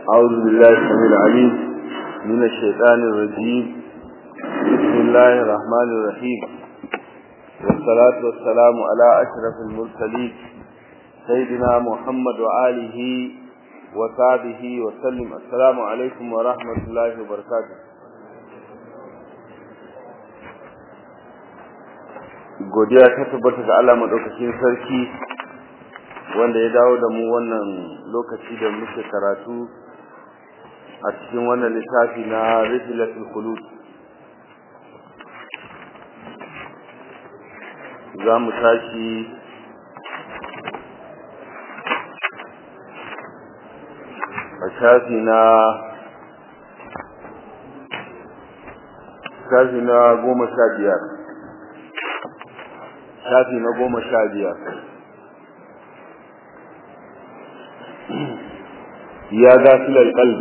أعوذ بالله السميع العليم من الشيطان الرجيم بسم الله الرحمن الرحيم والصلاة والسلام على أشرف المرسلين سيدنا محمد وآله وصحبه وسلم السلام عليكم ورحمة الله وبركاته godiya ta tabbata ga Allah madaukakin sarki wanda ya dawo da mu wannan lokaci da muke karatu a cikin wannan littafi na Rihlatul Qulub za mu tashi a shafi na shafi na goma sha biyar shafi na goma sha biyar ya gafil alqalb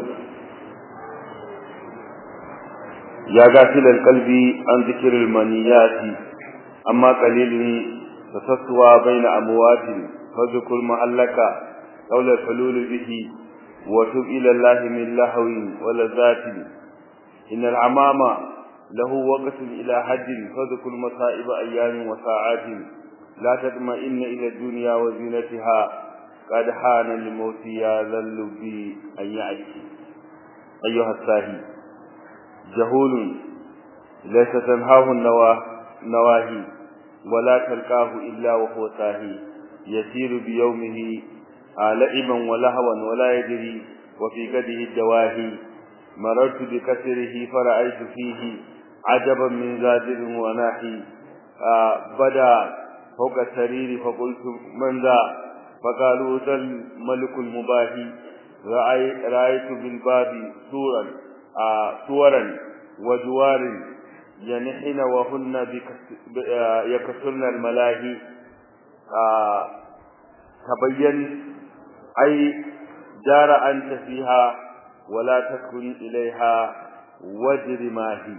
ya gafil alqalbi an zikr almaniyati amma qalilun tasaswa baina amwatin fadhkur mahallaka qawl alhulul bihi wa tub ila allahi min lahwi wa ladhati in alamama له وقت إلى حج فذكر مصائب أيام وساعات لا تطمئن إلى الدنيا وزينتها قد حان الموت يا ذا اللب أن يعيش أيها الساهي جهول ليس تنهاه النواهي ولا تلقاه إلا وهو ساهي يسير بيومه لعبا ولهوا ولا يدري وفي قده الدواهي مررت بكسره فرأيت فيه عجبا من زادر وناحي آه بدا فوق السرير فقلت من ذا فقالوا ذا الملك المباهي رأي رأيت بالباب سورا آه سورا وجوار ينحن وهن يكسرن الملاهي آه تبين أي جار أنت فيها ولا تكن إليها وجر ما هي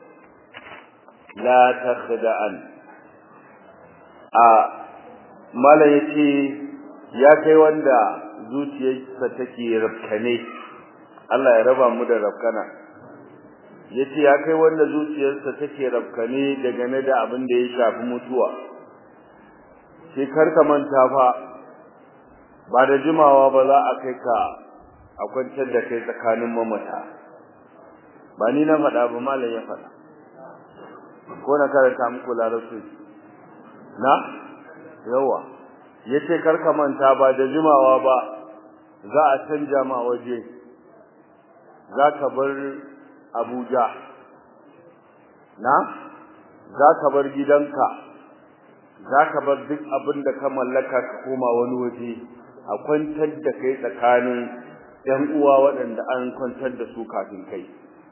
la takhda'an a mala yace ya kai wanda zuciyarsa take rafkane Allah ya raba mu da rafkana yace ya kai wanda zuciyarsa take rafkane daga ne da abin da ya shafi mutuwa sai karka manta fa ba da jimawa ba za a kai ka a kwantar da kai tsakanin mamata ba ni na faɗa ba malam ya faɗa ko na karanta muku larabci na yawa yace karka manta ba da jimawa ba za a canja ma waje za ka bar Abuja na za ka bar gidanka za ka bar duk abin da ka mallaka ka koma wani waje a kwantar da kai tsakanin ƴan uwa waɗanda an kwantar da su kafin kai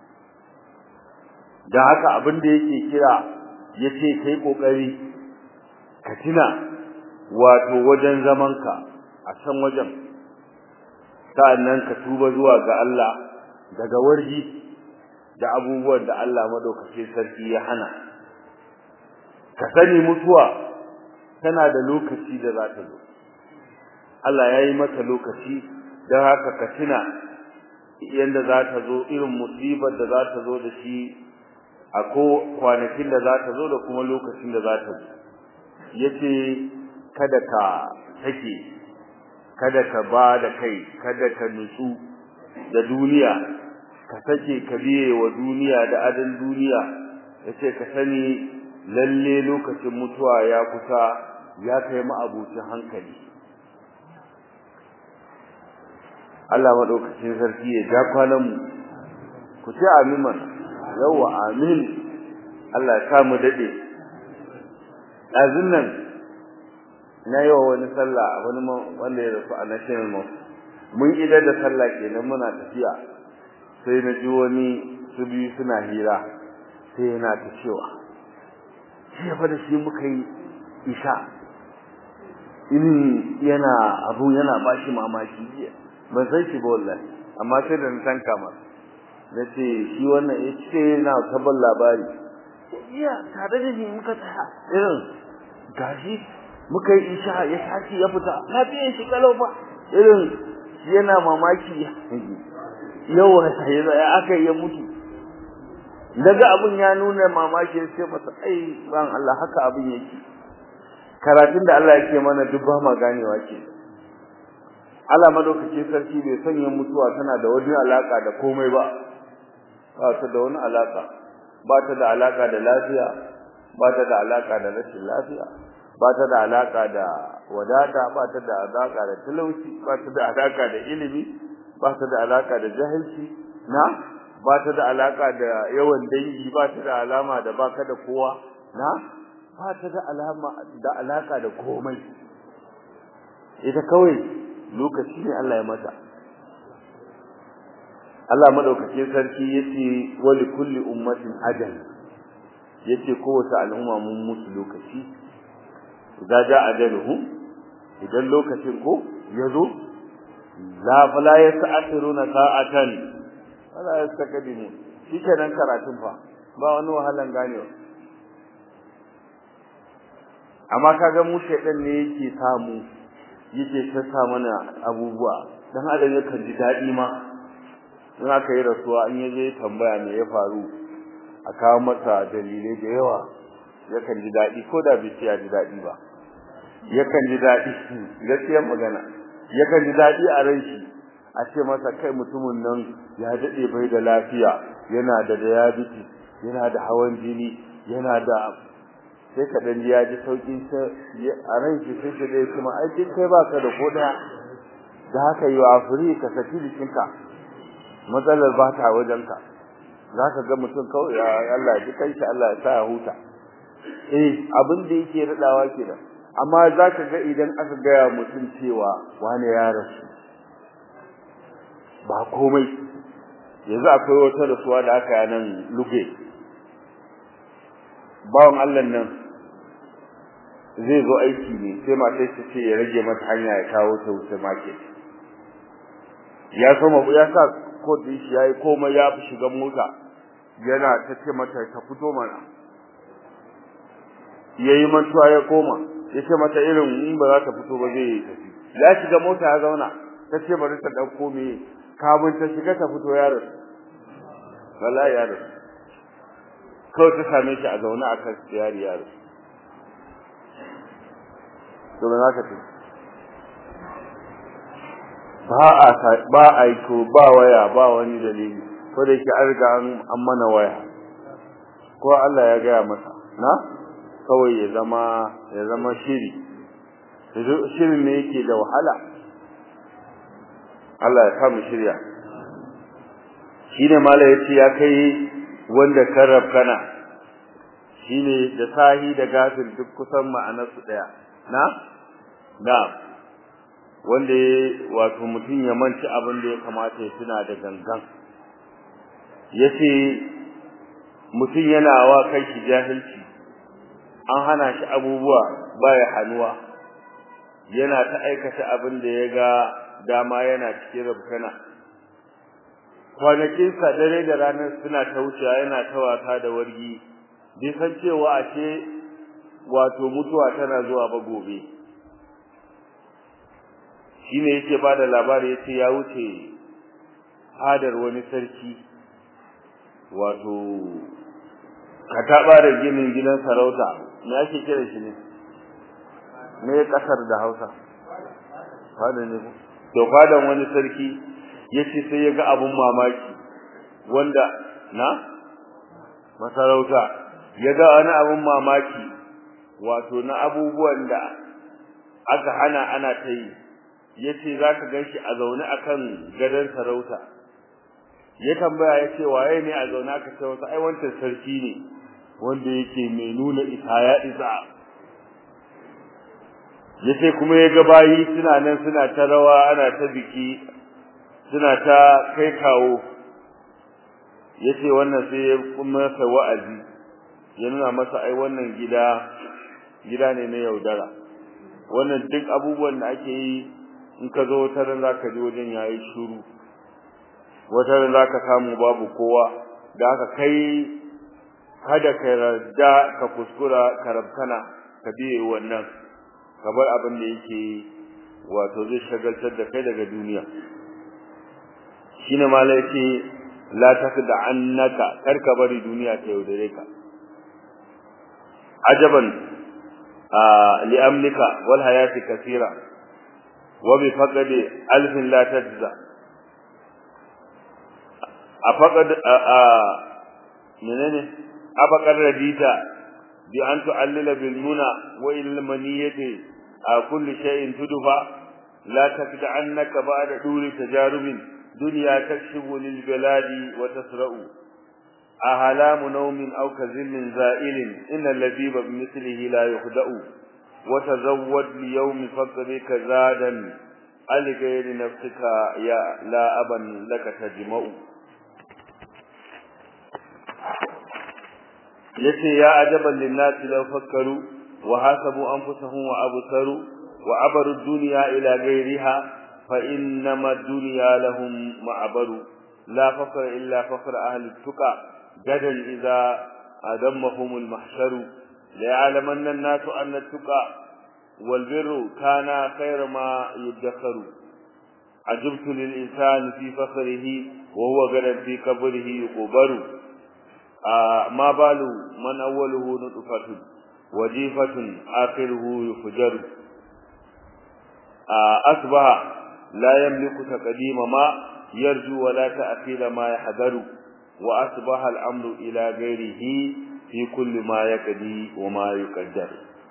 da haka abin da yake kira yace kai kokari ka tuna wato wajen zamanka a can wajen sa'annan ka tuba zuwa ga Allah daga warji da abubuwan da Allah madaukakin sarki ya hana ka sani mutuwa tana da lokaci da za ta zo Allah ya yi mata lokaci don haka ka tuna yanda za ta zo irin musibar da za ta zo da shi a ko kwanakin da za ta zo da kuma lokacin da za ta zo yace kada ka take kada ka ba da kai kada ka nutsu da duniya ka sake ka biye wa duniya da adan duniya yace ka sani lalle lokacin mutuwa ya kusa ya kai mu abucin hankali Allah madaukakin sarki ya ja kwanan mu ku ce amin mana yawa amin Allah ya samu dade azin nan na yawa wani sallah wani wanda ya rasu a national mosque mun idar da sallah kenan muna tafiya sai na ji wani su biyu suna hira sai yana ta cewa sai fa da shi muka yi isha in yana abu yana bashi mamaki ban san shi ba wallahi amma sai da na tanka masa na ce shi wannan ya ce yana tabbar labari iya tare da shi muka tsaya irin gashi muka yi isha ya tashi ya fita lafiyar shi kalau fa irin shi yana mamaki yawa sai ya aka yi mutu daga abun ya nuna mamaki ya ce masa ai ban Allah haka abin yake karatun da Allah yake mana duk ba ma ganewa ke Allah madaukake sarki bai sanya mutuwa tana da wani alaka da komai ba ba ta da wani alaka ba ta da alaka da lafiya ba ta da alaka da rashin lafiya ba ta da alaka da wadata ba ta da alaka da talauci ba ta da alaka da ilimi ba ta da alaka da jahilci na ba ta da alaka da yawan dangi ba ta da alama da baka da kowa na ba ta da alama da alaka da komai ita kawai lokaci ne Allah ya mata Allah madaukakin sarki yace wa li kulli ummatin ajal yace kowace al'umma mun musu lokaci idza ja ajaluhum idan lokacin ko yazo la fala yas'atiruna sa'atan wala yastaqdimu shikenan karatun fa ba wani wahalan ganewa amma kaga mu shedan ne yake samu yake ta sa mana abubuwa dan adam yakan ji dadi ma in aka yi rasuwa an yaje tambaya me ya faru a kawo masa dalilai da yawa yakan ji dadi ko da bai ya ji dadi ba yakan ji dadi gaskiyar magana yakan ji dadi a ran shi a ce masa kai mutumin nan ya dade bai da lafiya yana da diabetes yana da hawan jini yana da sai ka dan ya ji sauki a ran shi sai ka dai kuma ai kin kai baka da ko daya da haka yi wa afiri ka saki jikinka matsalar ba ta wajenka za ka ga mutum kawai ya Allah ji kai shi Allah ya sa ya huta eh abin da yake radawa kenan amma za ka ga idan aka gaya mutum cewa wani ya rasu ba komai yanzu akwai wata rasuwa da aka yi nan luge bawan Allah nan zai zo aiki ne sai matar ta ce ya rage mata hanya ya kawo ta wuce market ya soma ya sa code din shi yayi komai ya fi shiga mota yana ta ce mata ta fito mana yayi mantuwa ya koma ya ce mata irin in ba za ta fito ba zai tafi ya shiga mota ya zauna ta ce bari ta dauko me kabin ta shiga ta fito yaro wallahi yaro kawai ta same shi a zaune a kan tsiyari yaro to me zaka ce ba a ba aiko ba waya ba wani dalili ko da yake an riga an mana waya ko Allah ya gaya masa na kawai ya zama ya zama shiri shirin ne yake da wahala Allah ya kama shirya shine mala yace ya kai wanda karab kana shine da sahi da gafil duk kusan ma'anar su daya na na wanda wato mutum ya manci abin da ya kamata ya tuna da gangan yace mutum yana wa kai shi jahilci an hana shi abubuwa baya hanuwa yana ta aikata abin da ya ga dama yana cikin rubkana kwanakinsa dare da ranar suna ta wucewa yana ta wasa da wargi bai san cewa ashe wato mutuwa tana zuwa ba gobe shine yake bada labari yace ya wuce hadar wani sarki wato kataba da ginin gidan sarauta me ake kira shi ne me kasar da Hausa fada ne to fadan wani sarki yace sai ya ga abun mamaki wanda na masarauta ya ga wani abun mamaki wato na abubuwan da aka hana ana ta yi yace zaka ganshi a zaune akan gadon sarauta ya tambaya yace waye ne a zaune aka ce wata ai wancan sarki ne wanda yake mai nuna isa ya isa yace kuma ya ga bayi suna nan suna ta rawa ana ta biki suna ta kai kawo yace wannan sai ya kuma sa wa'azi ya nuna masa ai wannan gida gida ne na yaudara wannan duk abubuwan da ake yi in ka zo wata ran zaka ji wajen yayi shiru wata ran zaka samu babu kowa da aka kai kada ka yarda ka kuskura karabkana ka biye wannan ka bar abin da yake wato zai shagaltar da kai daga duniya shine malai yace la takda annaka karka bari duniya ta yaudare ka ajaban li amlika wal hayati kathira wa bi faqadi alfin la tajza a faqad a menene abaqar radita bi an tu'allila bil muna wa il maniyati kulli shay'in tudfa la takda annaka ba'da duri tajarubin dunya takshibu lil biladi wa tasra'u أهلام نوم أو كذل زائل إن اللبيب بمثله لا يخدأ وتزود ليوم فقرك زادا ألغير نفسك يا لا أبا لك تجمع yace ya ajaban linnasi law fakkaru wa hasabu anfusahum wa absaru wa abaru dunya ila ghayriha fa innama dunya lahum ma'abaru la fakra illa fakra ahli tuqa gadan idza adammahum al-mahsharu la ya'lamanna an-nasu anna tuqa wal birru kana khayra ma yudakharu ajibtu lil insani fi fakhrihi wa huwa gadan fi qabrihi yuqbaru ما بال من أوله نطفة وجيفة آخره يفجر أصبح لا يملك تقديم ما يرجو ولا تأخير ما يحذر وأصبح الأمر إلى غيره في كل ما يقضي وما يقدر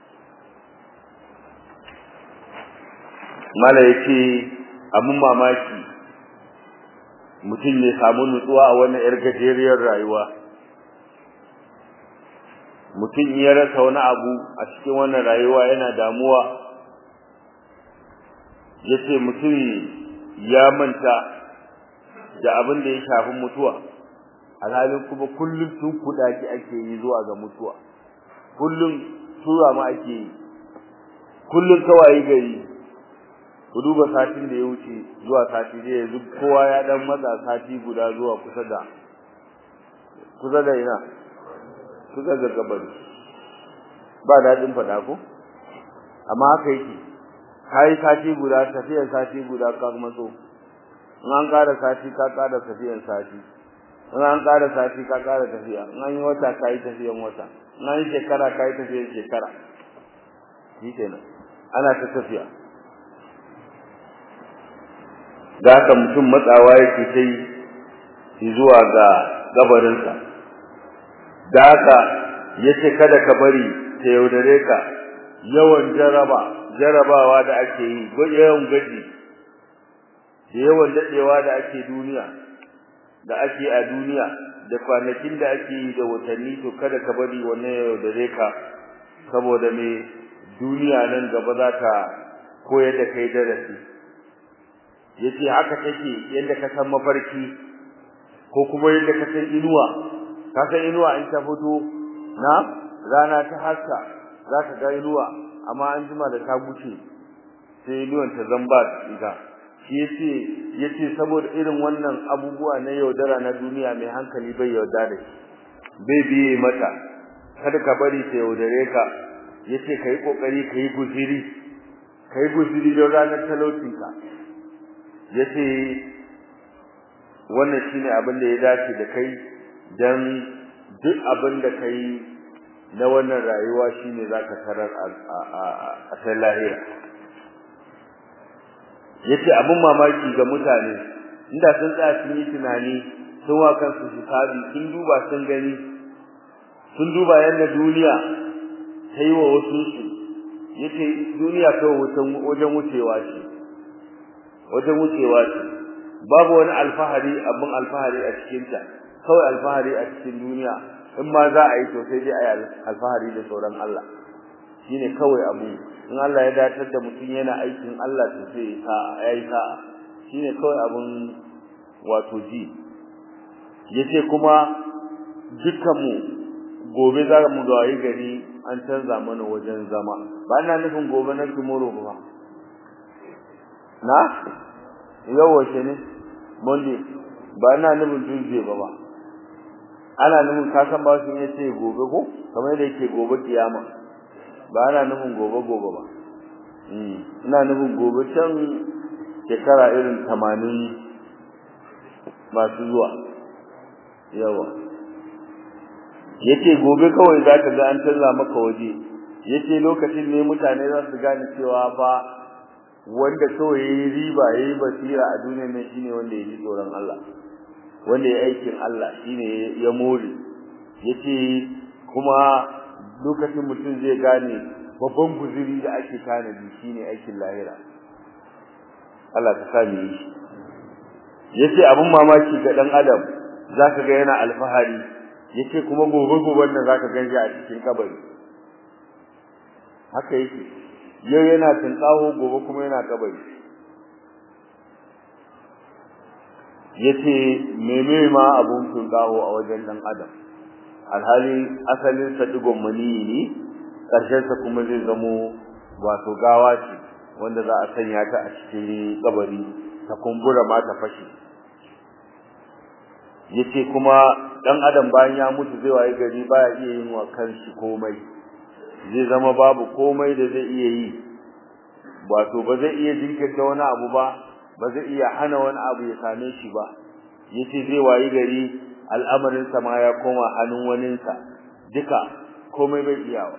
mala yace abun mamaki mutum ne samu nutsuwa a wannan yar gajeriyar rayuwa mutum ya rasa wani abu a cikin wannan rayuwa yana damuwa yace mutum ya manta da abin da ya shafi mutuwa alhalin kuma kullum tun kudaki ake yi zuwa ga mutuwa kullum tura ma ake yi kullum kawai gari ku duba satin da ya wuce zuwa sati da yanzu kowa ya dan matsa sati guda zuwa kusa da kusa da ina suka ga gabari ba daɗin faɗa ko amma haka yake kai sati guda tafiyar sati guda ka matso in an ƙara sati ka ƙara tafiyar sati in an ƙara sati ka ƙara tafiya in an yi wata ka yi tafiyar wata in an yi shekara ka yi tafiyar shekara shi kenan ana ta tafiya da haka mutum matsawa yake ta yi zuwa ga gabarinsa da haka yace kada ka bari ta yaudare ka yawan jaraba jarabawa da ake yi yawan gaji da yawan dadewa da ake duniya da ake a duniya da kwanakin da ake yi da watanni to kada ka bari wannan ya yaudare ka saboda me duniya nan gaba za ta koyar da kai darasi yace haka take yadda ka san mafarki ko kuma yadda ka san inuwa ka san inuwa in ta fito na rana ta haska za ka ga inuwa amma an jima da ta guce sai inuwan ta zamba ita shi yace yace saboda irin wannan abubuwa na yaudara na duniya mai hankali bai yauda da shi bai biye mata kada ka bari ta yaudare ka yace kai kokari kai guziri kai guziri don ranar talaucinka yace wannan shine abin da ya dace da kai dan duk abin da kai na wannan rayuwa shine zaka tarar a sai lahira yace abin mamaki ga mutane inda sun tsaya sun yi tunani sun wa kansu hisabi sun duba sun gani sun duba yadda duniya ta yi wa wasu su yace duniya kawai wajen wucewa ce wajen wucewa ce babu wani alfahari abin alfahari a cikin ta kawai alfahari a cikin duniya in ma za a yi to sai dai a yi alfahari da sauran Allah shine kawai abu in Allah ya datar da mutum yana aikin Allah to sai ya yi sa'a shine kawai abun wato ji yace kuma dukkan mu gobe za mu ga yi gari an canza mana wajen zama ba ina nufin gobe na tomorrow ba na yau wace ne monday ba ina nufin tuesday ba ba ana nufin ka san ba su ne ce gobe ko kamar da yake gobe kiyama ba ana nufin gobe gobe ba ina nufin gobe can shekara irin tamanin masu zuwa yawa yace gobe kawai zaka ga an canza maka waje yace lokacin ne mutane za su gane cewa fa wanda kawai yayi riba yayi basira a duniyar nan shine wanda yayi tsoron Allah wanda yayi aikin Allah shine ya more yace kuma lokacin mutum zai gane babban guzuri da ake tanadi shine aikin lahira Allah ta sani shi yace abun mamaki ga dan adam zaka ga yana alfahari yace kuma gobe goben nan zaka ganshi a cikin kabari haka yake yau yana tinkawo gobe kuma yana kabari yace meme ma abun tinkawo a wajen dan adam alhali asalin sa digon maniyi ne karshen sa kuma zai zamo wato gawa ce wanda za a sanya ta a cikin kabari ta kumbura ma ta fashe yace kuma dan adam bayan ya mutu zai waye gari baya iya yin wa kanshi komai zai zama babu komai da zai iya yi wato ba zai iya jinkirta wani abu ba ba zai iya hana wani abu ya same shi ba yace zai waye gari al'amarin sa ma ya koma hannun waninsa duka komai bai iyawa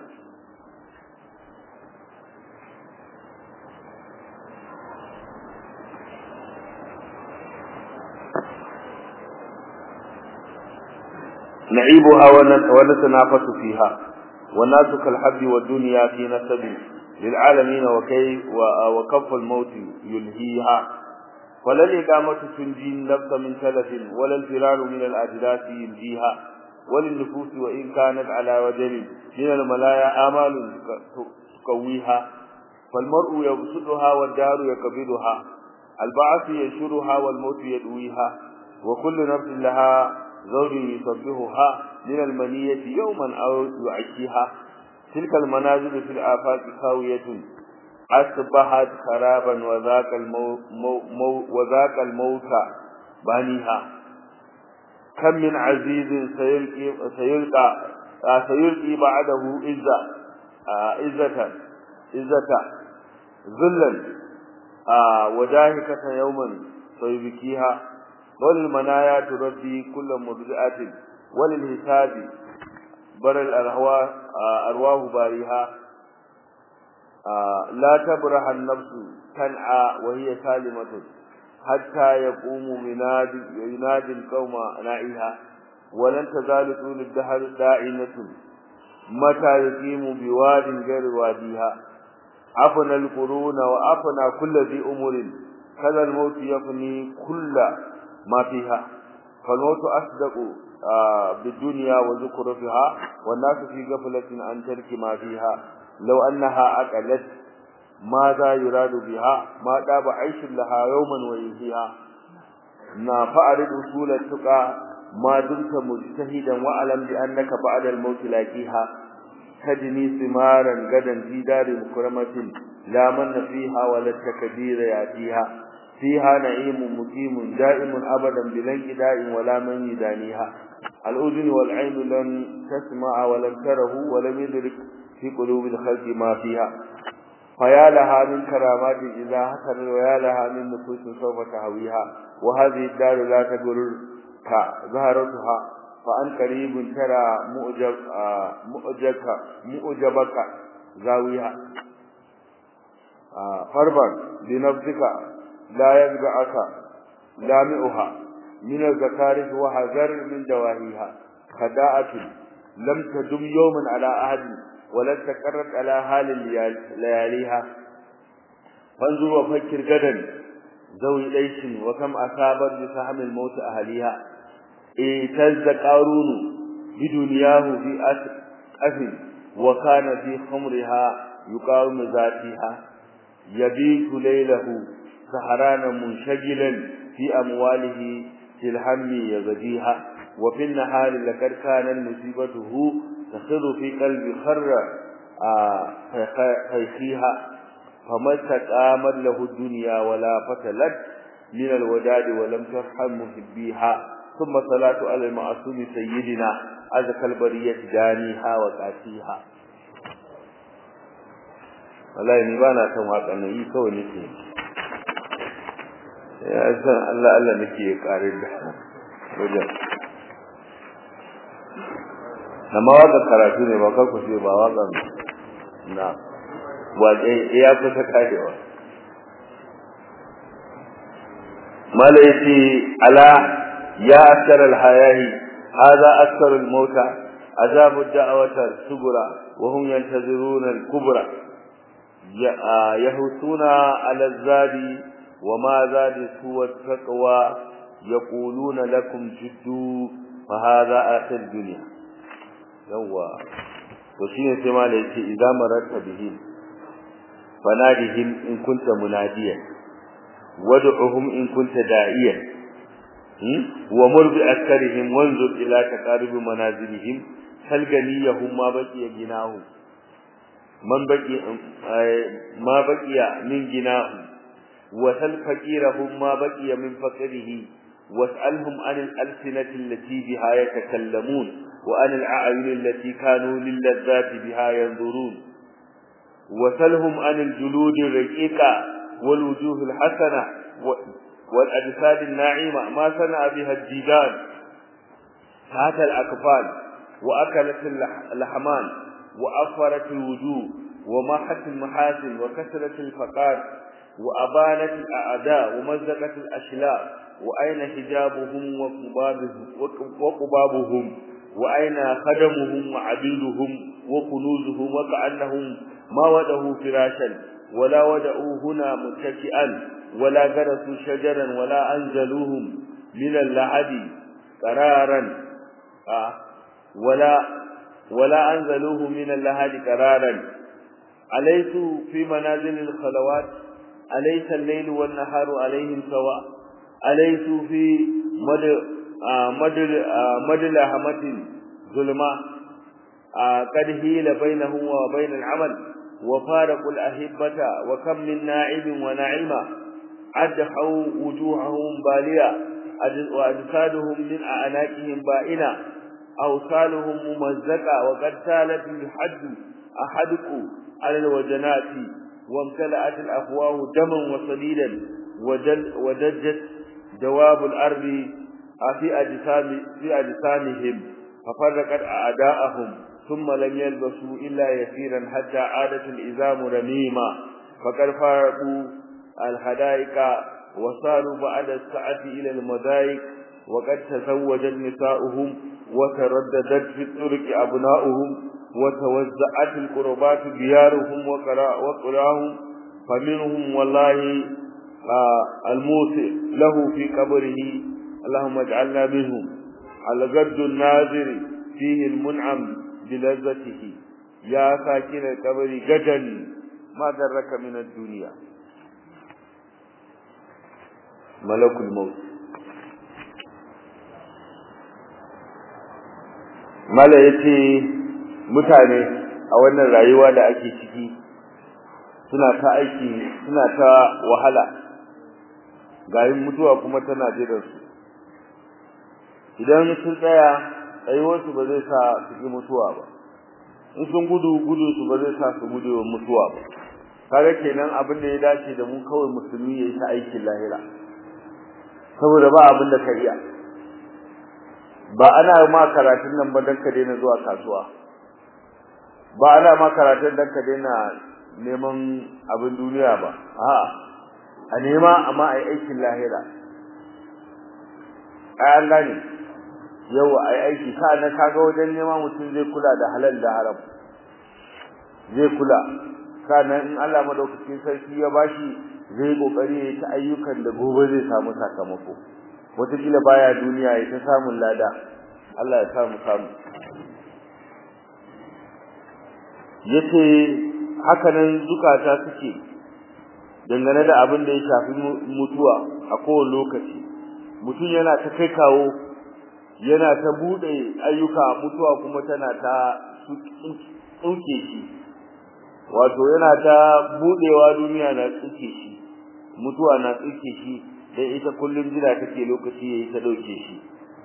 نعيبها ونتنافس فيها والناس كالحب والدنيا في نسب للعالمين وكي وكف الموت يلهيها فلا الإقامة تنجي النفس من تلف ولا الفرار من الأجداث ينجيها وللنفوس وإن كانت على وجل من الملايا آمال تقويها فالمرء يبسطها والدار يقبضها البعث ينشرها والموت يدويها وكل نفس لها زوج يصبهها من المنية يوما أو يعشيها تلك المنازل في الآفاق خاوية أصبحت خرابا وذاك المو مو وذاك الموت بانيها كم من عزيز سيلقي سيلقى سيلقي بعده إزة إزة إزة ذلا وداهكة يوما سيبكيها وللمنايا تربي كل مرضعة وللحساب بر الأرواح أرواح باريها لا تبرح النفس تنعى وهي سالمة حتى يقوم مناد ينادي القوم نائها ولن تزال طول الدهر داعنة متى يقيم بواد غير واديها أفنى القرون وأفنى كل ذي أمر كذا الموت يفني كل ما فيها فالموت أصدق بالدنيا وذكرفها والناس في غفلة عن ترك ما فيها لو أنها أقلت ماذا يراد بها ما داب عيش لها يوما ويهيها نا فأرد أصول التقى ما دمت مجتهدا وألم بأنك بعد الموت لاقيها تجني ثمارا غدا في دار مكرمة لا من فيها ولا التكبير يأتيها فيها نعيم مقيم دائم أبدا بلا انقضاء ولا من يدانيها الأذن والعين لن تسمع ولم تره ولم يدرك في قلوب الخلق ما فيها فيا لها من كرامات إذا حصل ويا لها من نفوس سوف تهويها وهذه الدار لا تغررك زهرتها فأن قريب ترى مؤجب مؤجبك مؤجبك زاويها فربا بنفسك لا يدعك لامئها من الزكارف وحذر من دواهيها خداعة لم تدم يوما على أحد ولن تكرت على حال لياليها فانظر وفكر غدا ذوي ليش وكم أصابت بسهم الموت أهليها اهتز قارون بدنياه في أثم وكان في خمرها يقاوم ذاتها يبيت ليله سهرانا منشغلا في أمواله في الهم يغديها وفي النهار لقد كان مصيبته تخر في قلب خر فيخيها فما استقامت له الدنيا ولا فتلت من الوداد ولم ترحم محبيها ثم صلاة على المعصوم سيدنا أزكى البرية دانيها وقاسيها wallahi ni bana son waka ne yi kawai nake ya san Allah Allah nake kare da wajen na mawaka karatu ne ba ka ku ce ba wakan na waje ya kusa karewa malaiti ala ya askar alhayahi hada askar almauta azab ad-da'wat as-sughra wa hum yantaziruna al-kubra yahusuna ala az-zadi wa ma zadi suwa at-taqwa yaquluna lakum jiddu fa hadha akhir dunya yawa to shine sai malaiti idza mararta bihi fanadihim in kunta munadiyan wad'uhum in kunta da'iyan wa mur bi askarihim wanzur ila taqarib manazilihim hal ganiyahum ma baqiya ginahu man baqi ma baqiya min ginahu wa hal faqirahum ma baqiya min faqrihi was'alhum an al-alsinati allati biha yatakallamun wa an al-a'yun allati kanu lil-ladzati biha yanzurun وسلهم عن الجلود الرقيقة والوجوه الحسنة والأجساد الناعمة ما صنع بها الجيدان هات الأكفال وأكلت اللحمان وأفرت الوجوه ومحت المحاسن وكسرت الفقار وأبانت الأعداء ومزقت الأشلاء وأين حجابهم وقبابهم وأين خدمهم وعبيدهم وكنوزهم وكأنهم ما ودعوا فراشا ولا ودعوا هنا متكئا ولا جرسوا شجرا ولا أنزلوهم من اللعب قرارا آه ولا ولا أنزلوه من اللهب قرارا أليسوا في منازل الخلوات أليس الليل والنهار عليهم سواء أليسوا في مد آه مد آه مدلهمة ظلمة قد هيل بينهم وبين العمل وفارقوا الأهبة وكم من ناعم ونعيمة أدحوا وجوههم بالية وأجسادهم من أعناقهم بائنة أوصالهم ممزقة وقد سالت الحد أحدكم على الوجنات وامتلأت الأفواه دما وصديدا ودجت جواب الأرض في أجسام في أجسامهم ففرقت أعداءهم ثم لم يلبسوا إلا يسيرا حتى عادت الإزام رميما فقد فارقوا الحدائق وصاروا بعد الساعة إلى المضايق وقد تزوجت نساؤهم وترددت في الطرق أبناؤهم وتوزعت القربات ديارهم وقراهم فمنهم والله الموسى له في قبره اللهم اجعلنا منهم الغد الناظر فيه المنعم بلذته يا ساكن القبر غدا ما درك من الدنيا ملك الموت mala yace mutane a wannan rayuwa da ake ciki suna ta aiki suna ta wahala gayin mutuwa kuma tana jiran su idan sun tsaya tsayuwarsu ba zai sa su ki mutuwa ba in sun gudu gudu su ba zai sa su gudu wa mutuwa ba kaga kenan abin da ya dace da mu kawai musulmi yayi ta aikin lahira saboda ba abin da ka iya ba ana ma karatun nan ba dan ka daina zuwa kasuwa ba ana ma karatun dan ka daina neman abin duniya ba a'a a nema amma ai aikin lahira ai an gane yau ai aiki kana kaga wajen nema mutum zai kula da halal da haram zai kula kana in Allah madaukakin sarki ya bashi zai kokari ya ta ayyukan da gobe zai samu sakamako wataƙila baya duniya ya ta samun lada Allah ya samu samu yace hakanan zukata suke dangane da abin da ya shafi mutuwa a kowane lokaci mutum yana ta kai kawo yana ta bude ayyuka mutuwa kuma tana ta tsuke shi wato yana ta budewa duniya na tsuke shi mutuwa na tsuke shi dan ita kullun jira take lokaci yayi ta dauke shi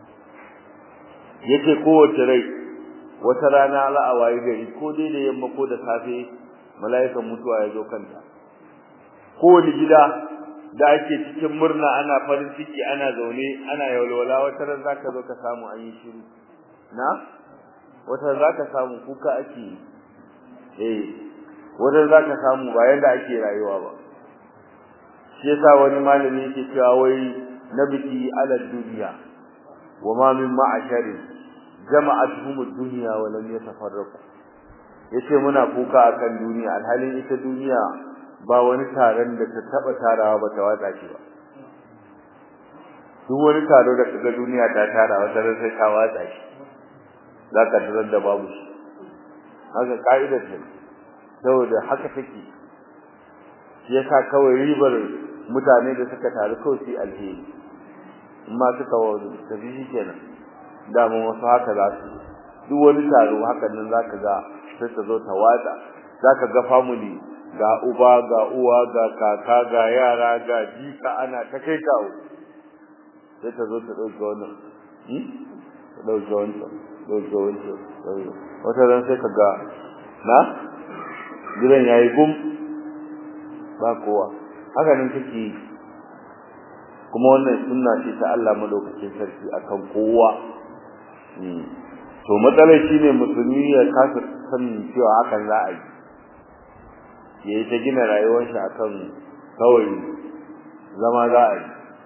yace kowace rai wata rana Allah a waye gari ko dai da yamma ko da safe mala'ikan mutuwa ya zo kanta kowane gida da ake cikin murna ana farin ciki ana zaune ana yawalwala wata ran zaka zo ka samu an yi shiru na wata zaka samu kuka ake eh wata zaka samu ba yadda ake rayuwa ba shi yasa wani malami yake cewa wai nabiti ala dunya wa ma min ma'ashari jama'atuhum ad-dunya wa lam yatafarraqu yace muna kuka akan duniya alhalin ita duniya ba wani taron da ta taba tarawa ba ta watsa shi ba duk wani taro da kaga duniya ta tara wata ran sai ta watsa shi zaka tarar da babu shi haka ka'idar ce saboda haka take yasa kawai ribar mutane da suka taru kawai su alheri amma suka wani tafi shi kenan damun wasu haka za su duk wani taro hakan nan zaka ga sai ta zo ta watsa zaka ga family ga uba ga uwa ga kaka ga yara ga jika ana ta kai kawo sai ta zo ta dauke wannan hmm ta dauke wannan dauke wannan wata ran sai ka ga na gidan yayi gum ba kowa haka nan take kuma wannan sunna ce ta Allah madaukakin sarki akan kowa to matsalar shine musulmi ya kasa sanin cewa hakan za a yi ya yi ta gina rayuwar shi akan kawai zama za a yi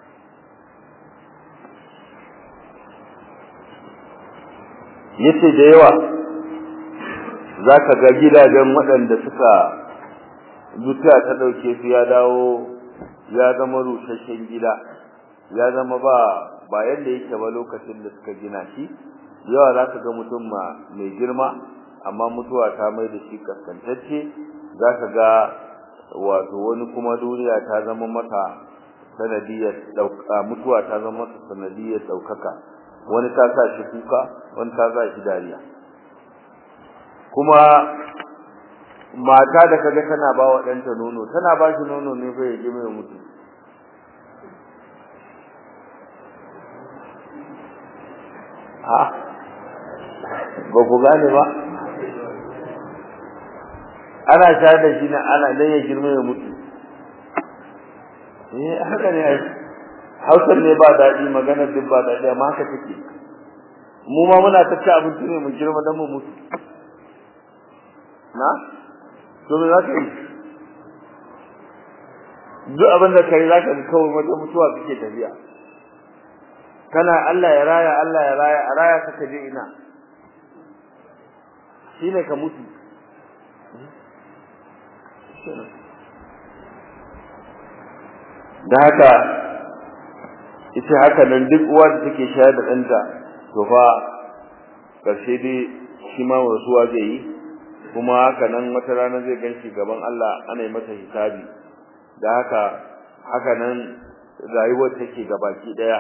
yace da yawa za ka ga gidajen waɗanda suka zuciya ta ɗauke su ya dawo ya zama rusasshen gida ya zama ba ba yadda yake ba lokacin da suka gina shi yawa za ka ga mutum ma mai girma amma mutuwa ta mai da shi kaskantacce za ka ga wato wani kuma duniya ta zama mata sanadiyar ɗauka mutuwa ta zama mata sanadiyar ɗaukaka wani ta sa shi kuka wani ta sa shi dariya kuma mata da kaga tana ba wa ɗanta nono tana ba shi nono ne fa ya ji mai mutu ha ba ku gane ba ana shayar da shi na ana dan ya girma ya mutu eh haka ne ai hausar ne ba daɗi magana duk ba daɗi amma haka take mu ma muna ta ci abinci ne mu girma dan mu mutu na to me zaka yi duk abin da kai zaka ga kawai wata mutuwa kake tafiya kana Allah ya raya Allah ya raya a raya ka je ina shine ka mutu da haka ita haka nan duk uwa da take shayar da ɗanta to fa karshe dai shi ma wasuwa zai yi kuma haka nan wata rana zai ganshi gaban Allah ana yi masa hisabi da haka haka nan rayuwar take gabaki daya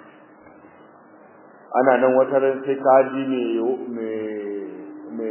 ana nan wata ran sai ka ji me me me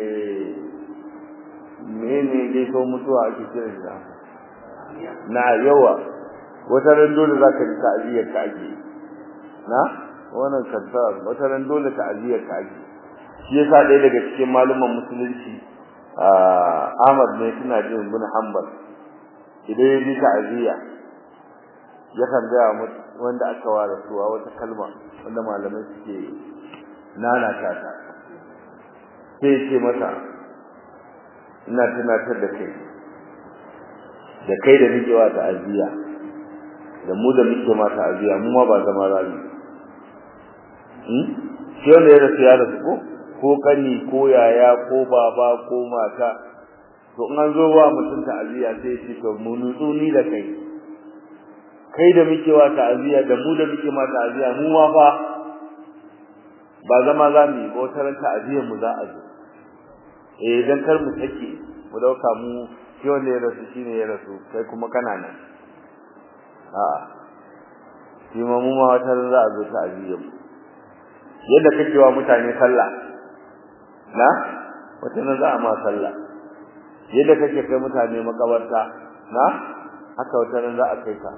me ne dai so mutuwa ake kira da na yawa wata ran dole zaka ji ta'aziyar ka ake na wannan kanta wata ran dole ta'aziyar ka ake shi yasa ɗaya daga cikin malaman musulunci Ahmad ne suna jin bin Hanbal idan ya ji ta'aziyya yakan ga wanda aka ware suwa wata kalma wanda malamai suke nanata ta sai ce mata ina tunatar da kai da kai da nake wa ta'aziyya da mu da muke ma ta'aziyya mu ma ba zama rami hmm shi wanda ya rasu ya rasu ko ko kani ko yaya ko baba ko mata to in an zo wa mutum ta'aziyya sai ce to mu nutsu ni da kai kai da muke wa ta'aziyya da mu da muke ma ta'aziyya mu ma fa ba zama za mu yi ba wata ran ta'aziyyar mu za a zo eh dan kar mu take mu dauka mu shi wanda ya rasu shine ya rasu kai kuma kana nan a'a shi ma mu ma wata ran za a zo ta'aziyyar mu yadda kake wa mutane sallah na wata ran za a ma sallah yadda kake kai mutane makabarta na haka wata ran za a kai ka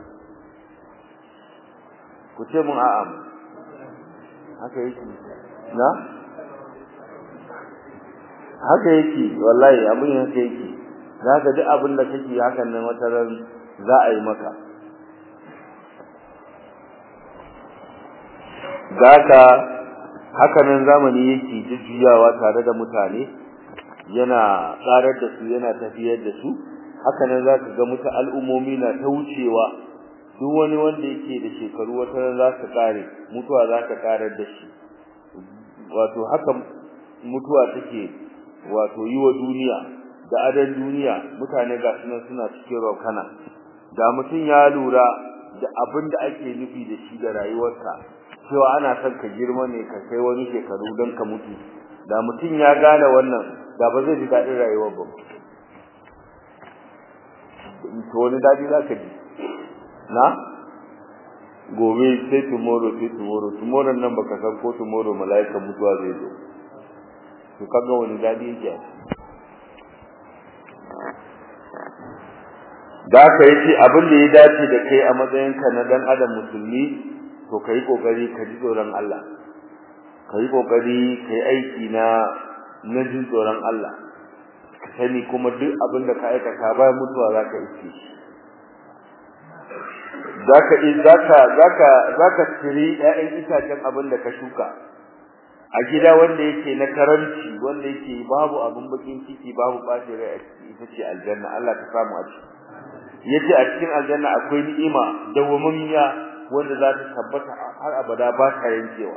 ku ce mun a'a haka yake na haka yake wallahi abin haka yake zaka duk abin da kake hakan nan wata ran za a yi maka gaka hakanan zamani yake jujjuyawa tare da mutane yana tsarar da su yana tafiyar da su hakanan za ka ga muta al'ummomi na ta wucewa duk wani wanda yake da shekaru wata za su kare mutuwa za ta karar da shi wato haka mutuwa take wato yi wa duniya da adan duniya mutane ga sunan suna cikin raukana da mutum ya lura da abin da ake nufi da shi da rayuwarka cewa ana son ka girma ne ka kai wani shekaru don ka mutu da mutum ya gane wannan da ba zai ji daɗin rayuwar ba to wani daɗi za ka ji na gobe sai tomorrow sai tomorrow tomorrow nan baka san ko tomorrow mala'ikan mutuwa zai zo to kaga wani daɗi yake da ka yi abin da ya dace da kai a matsayinka na dan adam musulmi to kai kokari ka ji tsoron Allah kai kokari kai aiki na na jin tsoron Allah ka sani kuma duk abin da ka aikata bayan mutuwa za ka iske shi zaka zaka zaka zaka tsiri ƴaƴan itacen abin da ka shuka a gida wanda yake na karanci wanda yake babu abin bakin ciki babu bacin rai a ciki ita ce aljanna Allah ta samu a ciki yace a cikin aljanna akwai ni'ima dawwamamiya wanda za ta tabbata har abada ba ta yankewa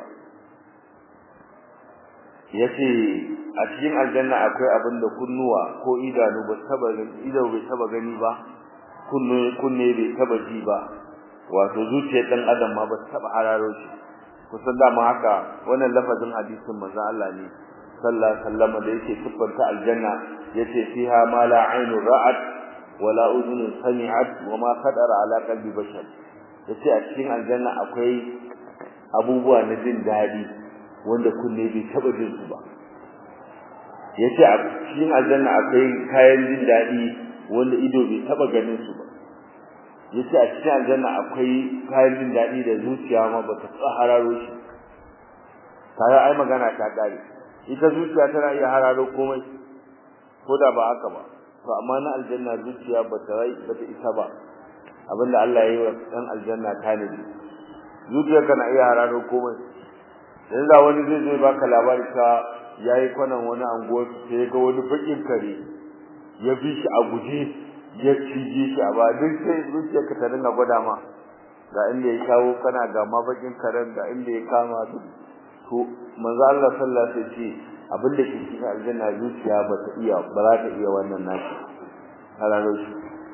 yace a cikin aljanna akwai abin da kunnuwa ko idanu ba taba ido bai taba gani ba kunne kunne bai taba ji ba wato zuciyar dan adam ma ba taba hararo shi kusan da ma haka wannan lafazin hadisin manzo Allah ne sallallahu alaihi wasallam da yake siffanta aljanna yace fiha ma la aynu ra'at wala udhun sami'at wama qadara ala qalbi bashar yace a cikin aljanna akwai abubuwa na jin dadi wanda kunne bai taba jin su ba yace a cikin aljanna akwai kayan jin dadi wanda ido bai taba ganin su ba yace a cikin aljanna akwai kayan jin dadi da zuciya ma ba ta hararo shi tare ai magana ta kare ita zuciya tana iya hararo komai ko da ba haka ba to amma na aljanna zuciya ba ta rai ba ta isa ba abinda Allah ya yi wa dan aljanna tanadi zuciya kana iya hararo komai yanzu da wani zai zo baka labari ka yayi kwanan wani anguwar sai ga wani bakin kare ya bi shi a guje ya cije shi a ba duk sai zuciyarka ta dinga gwada ma ga inda ya kawo kana ga ma bakin karen ga inda ya kama duk to manzo Allah sallallahu alaihi wasallam abin da ke cikin aljanna zuciya ba ta iya ba za ta iya wannan nashi halalo shi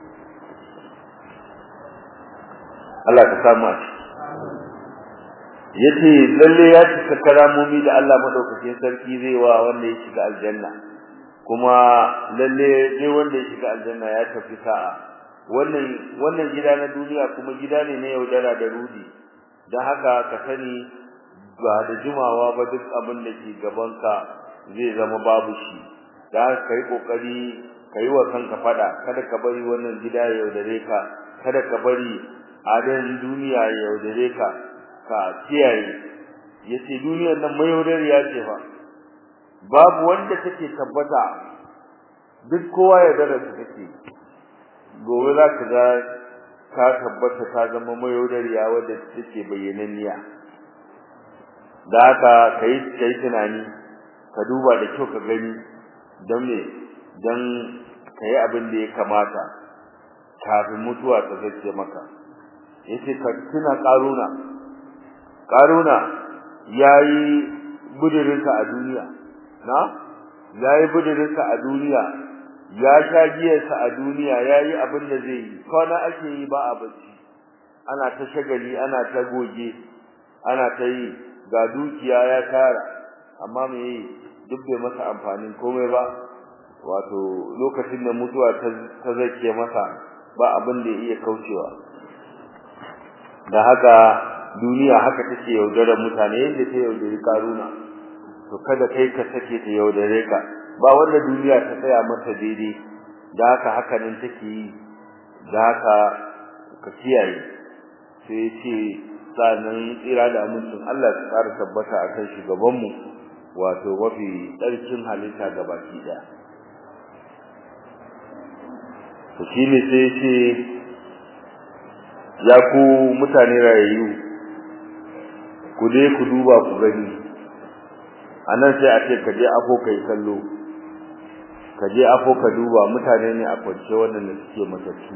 Allah ka samu a yace lalle ya cika karamomi da Allah madaukakin sarki zai wa wanda ya shiga aljanna kuma lalle dai wanda ya shiga aljanna ya tafi sa'a wannan wannan gida na duniya kuma gida ne na yaudara da rudi dan haka ka sani ba da jimawa ba duk abin da ke gabanka zai zama babu shi da haka kai kokari kai wa kanka fada kada ka bari wannan gida ya yaudare ka kada ka bari adan duniya ya yaudare ka ka kiyaye yace duniyar nan mai yaudariya ce fa babu wanda take tabbata duk kowa ya dara su take gobe za ka ga ka tabbata ta zama mai yaudariya wadda take bayyananniya da haka kai kai tunani ka duba da kyau ka gani don me don kai abin da ya kamata kafin mutuwa ta zace maka yace ka tuna karuna karuna yayi budurinka a duniya na yayi budurinka a duniya ya sha giyarsa a duniya yayi abin da zai yi kwana ake yi ba a bacci ana ta shagali ana ta goge ana ta yi ga dukiya ya tara amma me yi duk bai masa amfanin komai ba wato lokacin da mutuwa ta zake masa ba abin da ya iya kaucewa da haka duniya haka take yaudarar mutane yadda ta yaudari karuna to kada kai ka sake ta yaudare ka ba wanda duniya ta tsaya masa daidai da haka haka nan take yi da haka ka kiyaye sai ce sanan tsira da amincin Allah ya tsara tabbata akan shugaban mu wato mafi tsarkin halitta gabaki daya to shine sai ce ya ku mutane rayayyu ku ku dai ku duba ku gani anan sai a ce ka je afo kai kallo ka je afo ka duba mutane ne a kwance wannan da suke matattu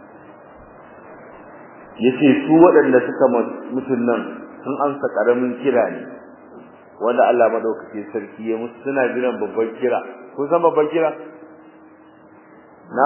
yace su waɗanda suka mutun nan sun ansa karamin kira ne wanda Allah madaukake sarki ya musu suna jiran babban kira kun san babban kira na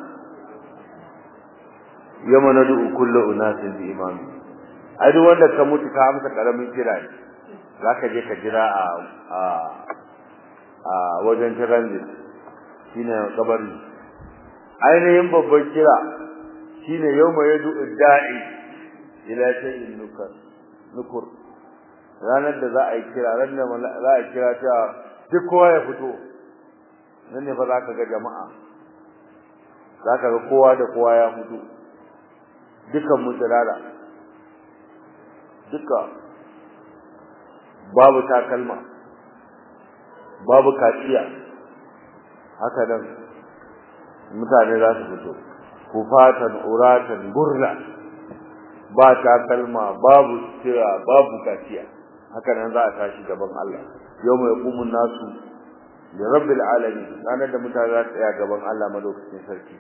yamma na du'u kullu unasin bi imami ai duk wanda ka mutu ka amsa karamin kira ne zaka je ka jira a a a wajen transit shine kabari ainihin babban kira shine yawma yad'u da'i ila shay'in nukur nukur ranar da za a yi kira ranar da za a kira ta duk kowa ya fito nan ne fa za ka ga jama'a za ka ga kowa da kowa ya fito dukan mu tsirara duka babu takalma babu kaciya haka nan mutane za su fito kufatan uratan gurla ba takalma babu sira babu kaciya haka nan za a tashi gaban Allah yau mai kumun nasu da rabbil alamin ranar da mutane za su tsaya gaban Allah madaukakin sarki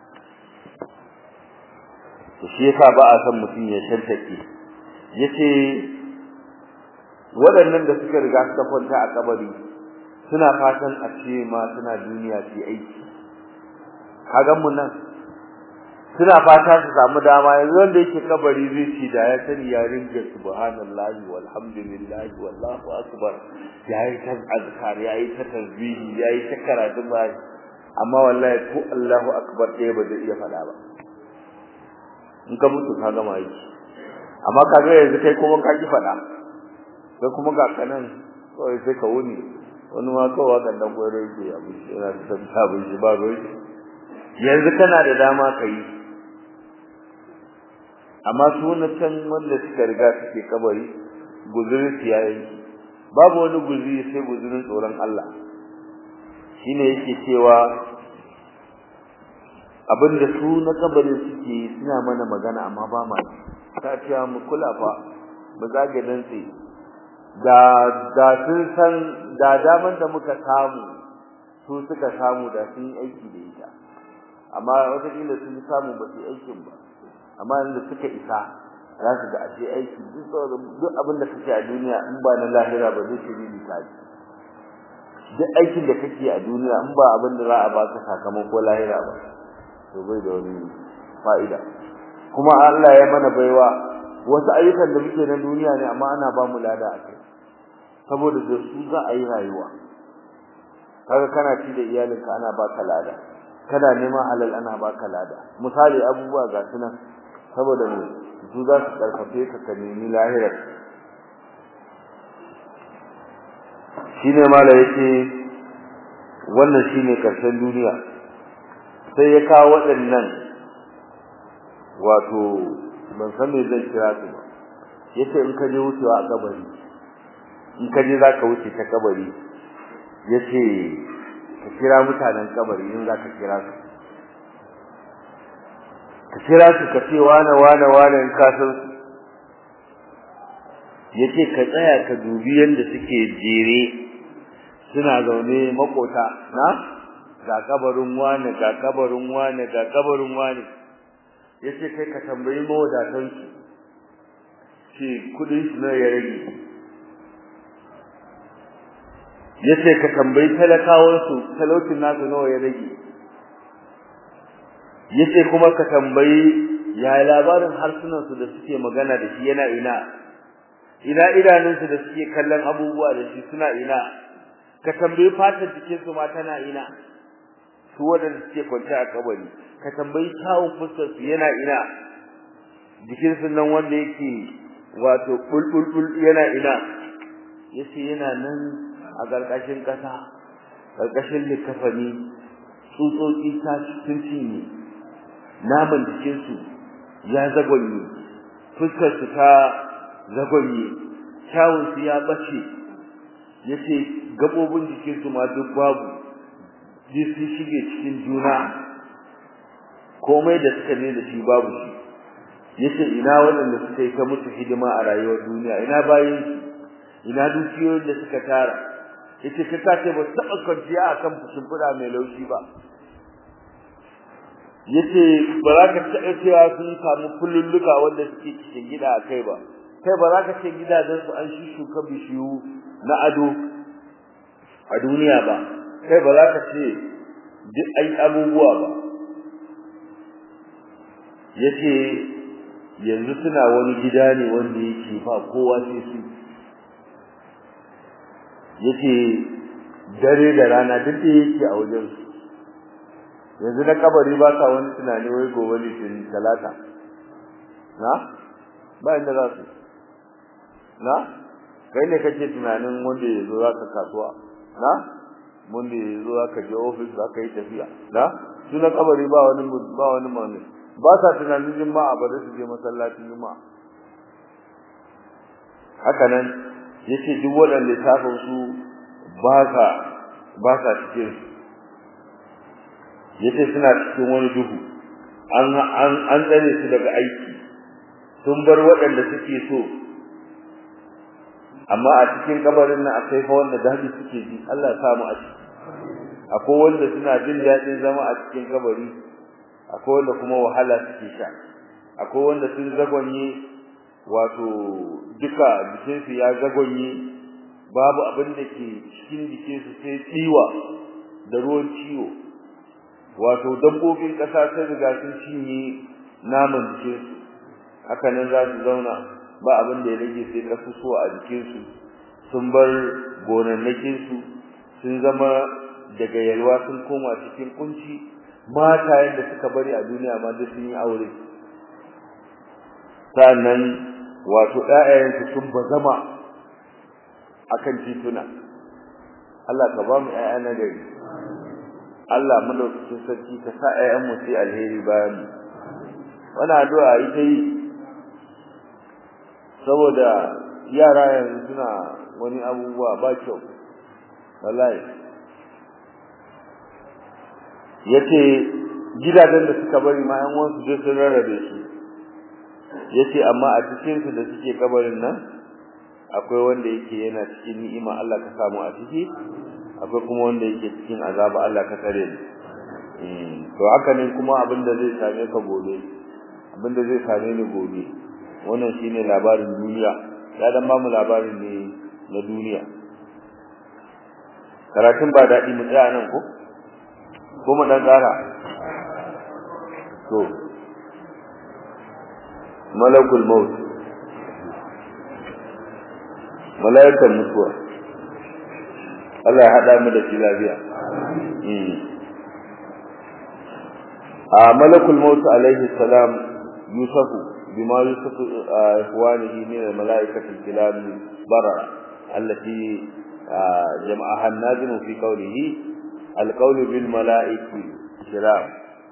to shi yasa ba a san mutum ya shantake yace waɗannan da suka riga suka kwanta a kabari suna fatan a ce ma suna duniya su aiki kagan mu nan suna fata su samu dama yanzu wanda yake kabari zai ci da ya sani ya ringa subhanallahi walhamdulillahi wallahu akbar yayi ta azkar yayi ta tasbihi yayi ta karatun ba amma wallahi ko Allahu akbar ɗaya ba zai iya faɗa ba in ka mutu ka gama yi amma kaga yanzu kai kuma ka ki faɗa sai kuma ga kanan kawai sai ka wuni wani ma kawai kan dan gwaro yake abu yana da sabon shi ba ruwa yanzu kana da dama ka yi amma su na can wanda suka riga suke kabari guzurin su yayi babu wani guzuri sai guzurin tsoron Allah shine yake cewa abinda su na kabarin suke suna mana magana amma ba ma ta ce mu kula fa ba za ga dan sai da da sun san da daman da muka samu su suka samu da sun yi aiki da ita amma wata kila sun samu ba su aikin ba amma inda suka isa za su ga ashe aiki duk duk abin da kake a duniya in ba na lahira ba zai shiri ni ka duk aikin da kake a duniya in ba abin da za a baka sakamako lahira ba to bai da wani fa'ida kuma Allah ya mana baiwa wasu ayyukan da muke na duniya ne amma ana ba mu lada a kai saboda da su za a yi rayuwa kaga kana ci da iyalinka ana baka lada kana neman halal ana baka lada misali abubuwa ga sunan saboda ne su za su karfafe ka ka nemi lahira shine mala yake wannan shine karshen duniya sai ya kawo waɗannan wato ban san me zan kira su ba yace in ka je wucewa a kabari in ka je zaka wuce ta kabari yace ka kira mutanen kabari in zaka kira su ka kira su ka ce wane wane wane in ka san su yace ka tsaya ka dubi yanda suke jere suna zaune makota na ga kabarin wane ga kabarin wane ga kabarin wane yace kai ka tambayi mawadatan su ce kudin shi na ya rage yace ka tambayi talakawan su talaucin nasu nawa ya rage yace kuma ka tambayi ya labarin harsunan su da suke magana da shi yana ina ina idanun su da suke kallon abubuwa da shi suna ina ka tambayi fatar jikin su ma tana ina su wadanda suke kwance a kabari ka tambayi kyawun fuskar su yana ina jikin su nan wanda yake wato bulbulbul yana ina yace yana nan a garkashin kasa garkashin likafani tsutsotsi ta sun cinye naman jikin su ya zagonye fuskar su ta zagonye kyawun su ya bace yace gabobin jikin su ma duk babu ji sun shige cikin juna komai da suka ne da shi babu shi yace ina waɗanda suka yi ta mutu hidima a rayuwar duniya ina bayin ina dukiyoyin da suka tara yace ka kace ba su taɓa kwanciya akan shimfiɗa mai laushi ba yace ba za ka taɓa cewa sun samu kullulluka wanda suke cikin gida a kai ba kai ba za ka ce gidajen su an shi shuka bishiyu na ado a duniya ba kai ba za ka ce duk ai abubuwa ba yace yanzu suna wani gida ne wanda yake ba kowa sai su yace dare da rana duk da yake a wajen su yanzu na kabari ba ka wani tunani wai gobe ne tun talata na ba inda za su na kai ne kake tunanin wanda ya zo zaka kasuwa na wanda ya zo zaka je ofis zaka yi tafiya na su na kabari ba wani ba wani mani ba sa tunanin juma'a ba da su je masallacin juma'a haka nan yace duk waɗanda lissafin su ba sa ba sa cikin yace suna cikin wani duhu an an an tsare su daga aiki sun bar waɗanda suke so amma a cikin kabarin nan akwai fa wanda dadi suke ji Allah ya samu a ciki akwai wanda suna jin daɗin zama a cikin kabari akwai wanda kuma wahala suke sha akwai wanda sun zagonye wato duka jikinsu ya zagonye babu abin da ke cikin jikinsu sai tsiwa da ruwan ciwo wato dabbobin ƙasa sun riga sun cinye naman jikinsu haka nan za su zauna ba abin da ya rage sai kasusuwa a jikinsu sun bar gonannakinsu sun zama daga yalwa sun koma cikin kunci mata yadda suka bari a duniya ma duk sun yi aure sannan wato ƴaƴayensu sun bazama akan tituna Allah ka ba mu ƴaƴa na gari Allah madaukakin sarki ka sa ƴaƴan mu sai alheri bayan mu wannan addu'a ita yi saboda yara yanzu suna wani abubuwa ba kyau wallahi yace gidajen da suka bari ma ƴan wasu duk sun rarrabe su yace amma a cikin su da suke kabarin nan akwai wanda yake yana cikin ni'ima Allah ka samu a ciki akwai kuma wanda yake cikin azaba Allah ka tsare ni to haka ne kuma abinda zai same ka gobe abinda zai same ni gobe wannan shine labarin duniya ya dan ba mu labarin ne na duniya karatun ba daɗi mu tsaya nan ko ko mu dan tsara to malakul maut malaikan mutuwa Allah ya hada mu da shi lafiya a malakul maut alaihi salam yusufu bima yusufu ikhwanihi min almalaikati alkilam barara allati jama'aha an-nazim fi qawlihi alqawl bil malaikati kiram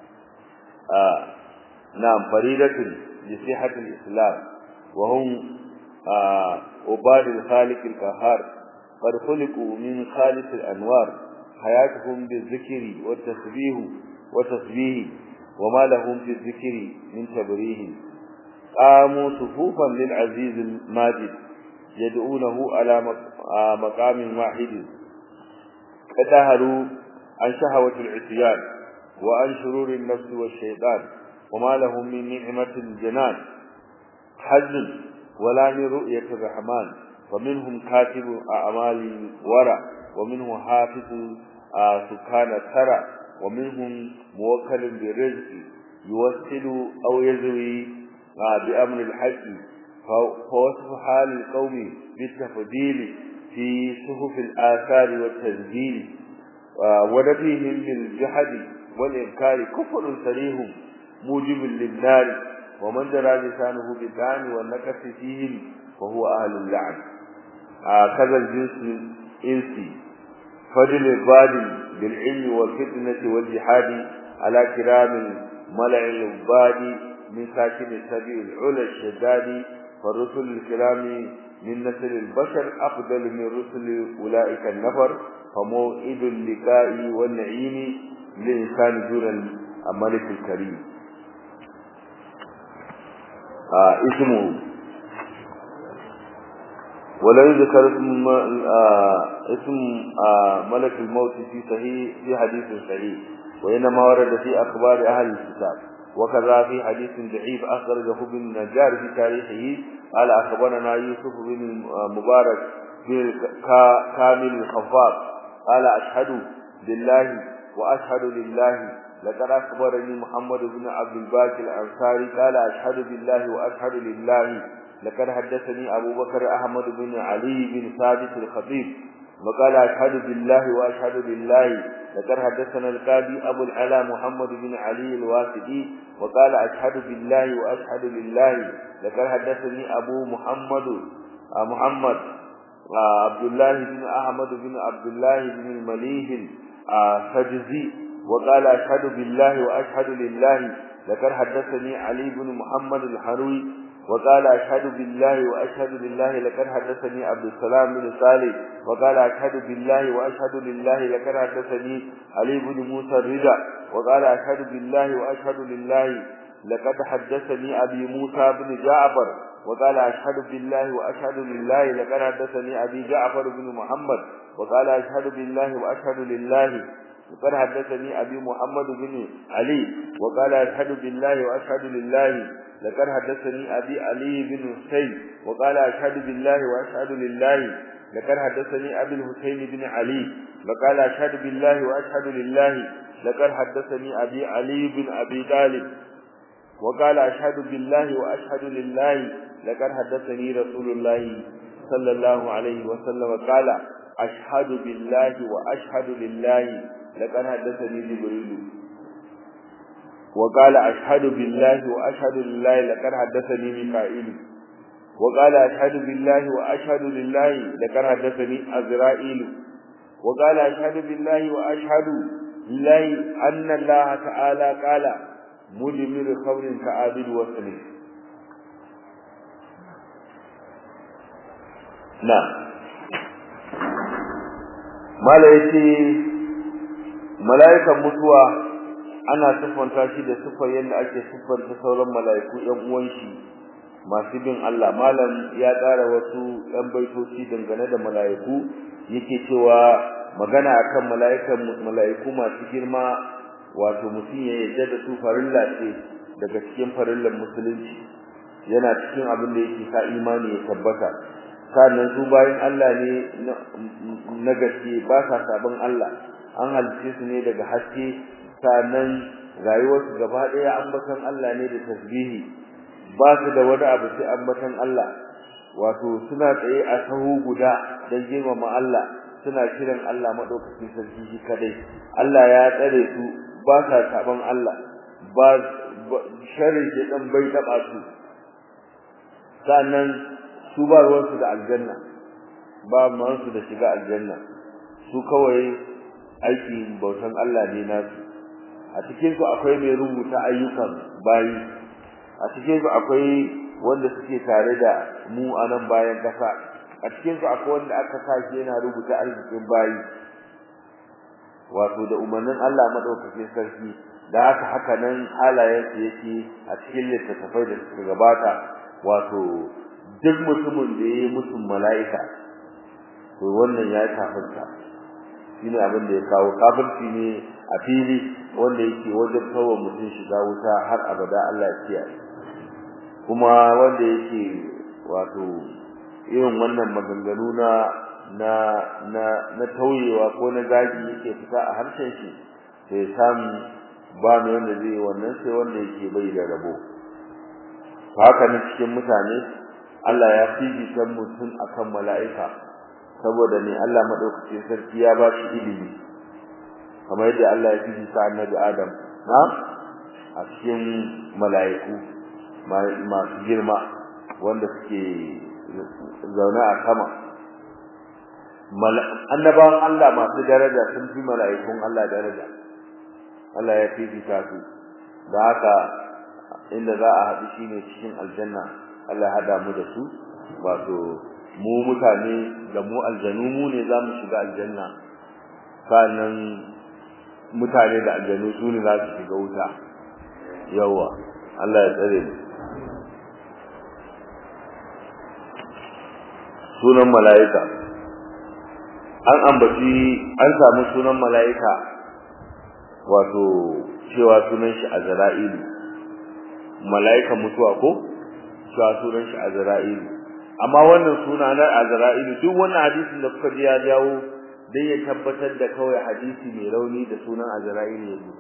نعم فريدة لصحة الإسلام وهم عباد الخالق القهار قد خلقوا من خالص الأنوار حياتهم بالذكر والتسبيح وتسبيه وما لهم في الذكر من تبريه قاموا صفوفا للعزيز الماجد يدعونه على مقام واحد فتهروا عن شهوة العصيان وعن شرور النفس والشيطان وما لهم من نعمة الجنان حزن ولا من رؤية الرحمن ومنهم كاتب أعمال ورع ومنه حافظ سكان الثرى ومنهم موكل بالرزق يوصل أو يزوي بأمر الحج فوصف حال القوم بالتفضيل في صحف الآثار والتسجيل ونفيهم بالجحد والإنكار كفر صريح موجب للنار ومن جرى لسانه بالدعن والنكس فيهم وهو أهل اللعن هكذا الجنس الإنسي فضل البادل بالعلم والفتنة والجهاد على كرام ملع العباد من ساكن السبيل العلى الشداد فالرسل الكرام من نسل البشر أفضل من رسل أولئك النفر فموعد اللقاء والنعيم للإنسان دون الملك الكريم اسمه ولا يذكر اسم اسم ملك الموت في صحيح في حديث صحيح وإنما ورد في أخبار أهل الكتاب وكذا في حديث ضعيف أخرجه ابن النجار في تاريخه قال أخبرنا يوسف بن مبارك بن كامل الخفاف قال أشهد بالله وأشهد لله لقد أخبرني محمد بن عبد الباقي الأنصاري قال أشهد بالله وأشهد لله لقد حدثني أبو بكر أحمد بن علي بن ثابت الخطيب وقال أشهد بالله وأشهد لله لقد حدثنا القاضي أبو العلا محمد بن علي الواسدي وقال أشهد بالله وأشهد لله لقد حدثني أبو محمد محمد عبد الله بن أحمد بن عبد الله بن المليح سجزي وقال أشهد بالله وأشهد لله لقد حدثني علي بن محمد الحروي وقال أشهد بالله وأشهد لله لقد حدثني عبد السلام بن صالح وقال أشهد بالله وأشهد لله لقد حدثني علي بن موسى الرضا وقال أشهد بالله وأشهد لله لقد حدثني أبي موسى بن جعفر وقال أشهد بالله وأشهد لله لقد حدثني أبي جعفر بن محمد وقال أشهد بالله وأشهد لله وقد حدثني أبي محمد بن علي وقال أشهد بالله وأشهد لله لقد حدثني أبي علي بن حسين وقال أشهد بالله وأشهد لله لقد حدثني أبي الحسين بن علي وقال أشهد بالله وأشهد لله لقد حدثني أبي علي بن أبي طالب وقال أشهد بالله وأشهد لله لقد حدثني رسول الله صلى الله عليه وسلم قال أشهد بالله وأشهد لله لقد حدثني جبريل وقال أشهد بالله وأشهد لله لقد حدثني ميكائيل وقال أشهد بالله وأشهد لله لقد حدثني أزرائيل وقال أشهد بالله وأشهد لله أن الله تعالى قال مدمر خمر كعابد وسلم نعم mala yace mala'ikan mutuwa ana siffanta shi da siffar yadda ake siffanta sauran mala'iku ɗan uwan shi masu bin Allah malam ya tsara wasu ɗan baitoci dangane da mala'iku yake cewa magana akan mala'ikan mala'iku masu girma wato mutum ya yarda da su farilla ce daga cikin farillan musulunci yana cikin abin da yake sa imani ya tabbata sannan su bayan Allah ne na gaske ba sa sabon Allah an halice su ne daga haske sannan rayuwarsu gaba ɗaya ambatan Allah ne da tasbihi ba su da wani abu sai ambatan Allah wato suna tsaye a sahu guda don girmama Allah suna kiran Allah madaukakin sarki shi kadai Allah ya tsare su ba sa sabon Allah ba sharri ke dan bai taba su sannan su ba ruwansu da aljanna ba ruwansu da shiga aljanna su kawai aikin bautan Allah ne nasu a cikin su akwai mai rubuta ayyukan bayi a cikin su akwai wanda suke tare da mu a nan bayan kasa a cikin su akwai wanda aka sake yana rubuta arzikin bayi wato da umarnin Allah madaukakin sarki da haka haka nan halayen su yake a cikin littattafai da suka gabata wato duk mutumin da yayi mutum mala'ika to wannan ya kafirta shine abin da ya kawo kafirci ne a fili wanda yake wajen kawo mutum shiga wuta har abada Allah ya kiyaye kuma wanda yake wato irin wannan maganganu na na na na tauyewa ko na zagi yake fita a harshen shi sai samu ba ne wanda zai wannan sai wanda yake bai da rabo haka ne cikin mutane Allah ya fifita mutum akan mala'ika saboda ne Allah madaukakin sarki ya ba shi ilimi kamar yadda Allah ya fifita annabi Adam na a cikin mala'iku masu girma wanda suke zaune a sama annabawan Allah masu daraja sun fi mala'ikun Allah daraja Allah ya fifita su da haka inda za a haɗu shine cikin aljanna Allah ya hada mu da su wato mu mutane da mu aljanu mu ne za mu shiga aljanna sannan mutane da aljanu su ne za su shiga wuta yawa Allah ya tsare mu sunan mala'ika an ambaci an samu sunan mala'ika wato cewa sunan shi azra'ilu mala'ikan mutuwa ko cewa sunan shi azra'ilu amma wannan suna na azra'ilu duk wannan hadisin da kuka ji ya jawo dan ya tabbatar da kawai hadisi mai rauni da sunan azra'ilu yanzu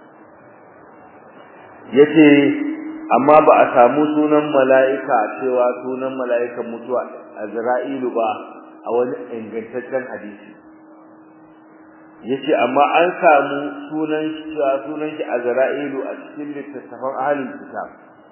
yace amma ba a samu sunan mala'ika cewa sunan mala'ikan mutuwa azra'ilu ba a wani ingantaccen hadisi yace amma an samu sunan shi cewa sunan shi azra'ilu a cikin littattafan ahlul kitab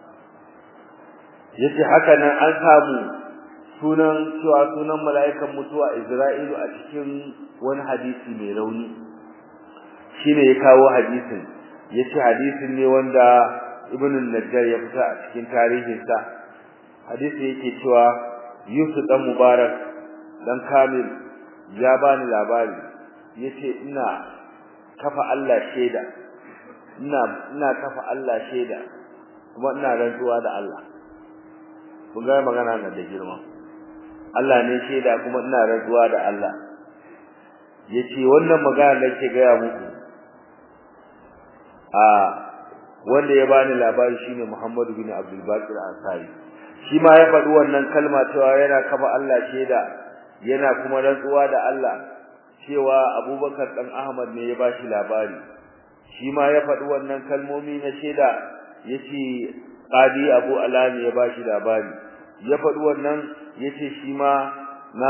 yace haka nan an samu sunan cewa sunan mala'ikan mutuwa Isra'ilu a cikin wani hadisi mai rauni shine ya kawo hadisin yace hadisin ne wanda Ibn al-Najjar ya fita a cikin tarihinsa hadisi yake cewa Yusuf dan Mubarak dan Kamil ya bani labari yace ina kafa Allah sheda ina ina kafa Allah sheda kuma ina rantsuwa da Allah kun ga magana na da girma Allah ne shaida kuma ina rantsuwa da Allah yace wannan magana da ke gaya muku a wanda ya bani labari shine Muhammad bin Abdul Baqir Ansari shi ma ya faɗi wannan kalma cewa yana kafa Allah shaida yana kuma rantsuwa da Allah cewa Abubakar dan Ahmad ne ya bashi labari shi ma ya faɗi wannan kalmomi na shaida yace Qadi Abu Alani ya bashi labari ya faɗi wannan yace shi ma na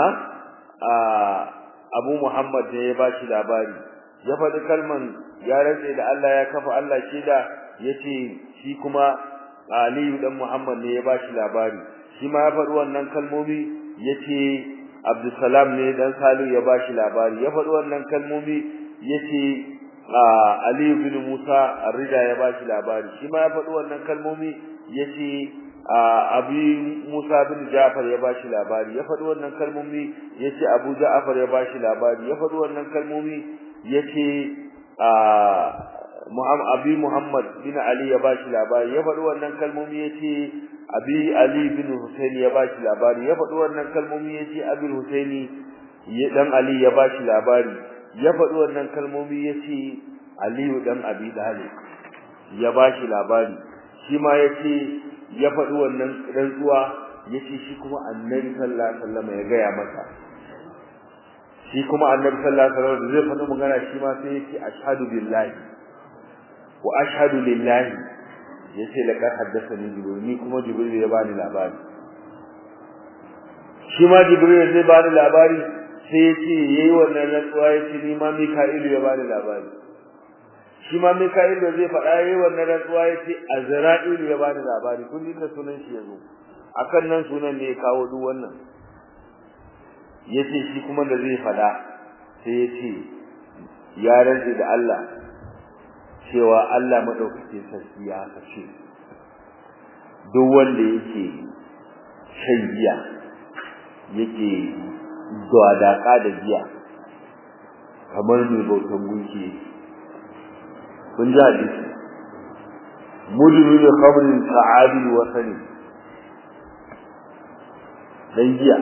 Abu Muhammad ne ya bashi labari ya faɗi kalman ya rantse da Allah ya kafa Allah shida yace shi kuma Ali dan Muhammad ne ya bashi labari shi ma ya faɗi wannan kalmomi yace Abdulsalam ne dan Salu ya bashi labari ya faɗi wannan kalmomi yace Ali bin Musa Ar-Rida ya bashi labari shi ma ya faɗi wannan kalmomi yace abi Musa bin Ja'far ya bashi labari ya faɗi wannan kalmomi yace Abu Ja'far ya bashi labari ya faɗi wannan kalmomi yace Muhammad abi Muhammad bin Ali ya bashi labari ya faɗi wannan kalmomi yace abi Ali bin Husaini ya bashi labari ya faɗi wannan kalmomi yace Abi Husaini ya dan Ali ya bashi labari ya faɗi wannan kalmomi yace Ali dan Abi Talib ya bashi labari shi ma yace ya faɗi wannan rantsuwa yace shi kuma annabi sallallahu alaihi wasallam ya gaya masa shi kuma annabi sallallahu alaihi wasallam zai faɗi magana shi ma sai yace ashhadu billahi wa ashhadu lillahi yace laqad haddathani jibril ni kuma jibril ya bani labari shi ma jibril zai bani labari sai yace yayi wannan rantsuwa yace ni ma mika'ilu ya bani labari shi ma Mika'il da zai faɗa yayi wannan rantsuwa yace Azra'il ya bani labari kun ji da sunan shi yazo akan nan sunan ne ya kawo duk wannan yace shi kuma da zai faɗa sai yace ya rantsi da Allah cewa Allah madaukake sarki ya kace duk wanda yake shan giya yake dwadaka da giya kamar mai bautan gunki kun ji hadisi mujmi bi khamrin ta'abi wa sani dan giya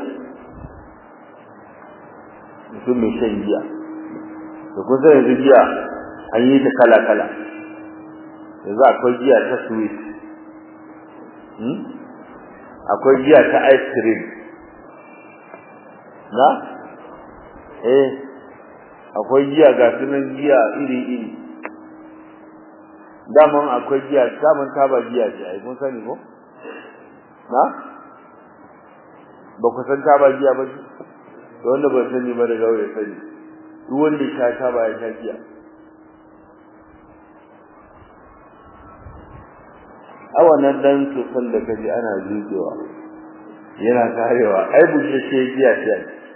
mutum mai shan giya da kun san yanzu giya an yi ta kala kala yanzu akwai giya ta sweet akwai giya ta ice cream na eh akwai giya ga sunan giya iri iri daman akwai giya daman taba giya ce ai mun sani ko na ba ku san taba giya ba da wanda ba sani ba daga wai sani duk wanda ya sha taba ya sha giya a wannan dan tufan da kaji ana zuƙewa yana karewa ai bushe ce giya ce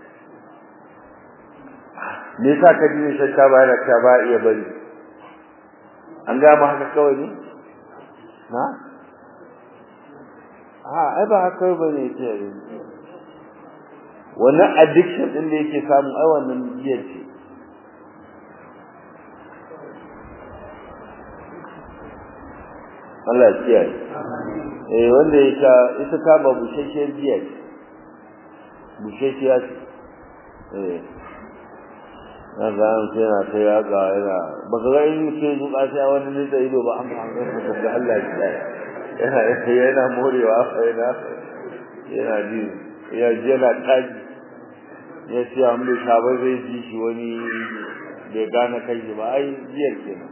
me yasa ka ji shan taba yana ta ba iya bari an gama haka kawai ne na a ai ba haka ba ne ke wannan addiction din da yake samu ai wannan giyar ce Allah ya kiyaye eh wanda yake ita ta ba bushashiyar giya ce busheshiya ce eh na ga an ce na ta yaga yana ba ka ga in ce zuƙa sai wani ne da ido ba an ba an ga Allah ya yana yana morewa yana yana ji ya ji yana taji ya ce an bai saba zai ji shi wani bai gane kai ba ai jiyar kenan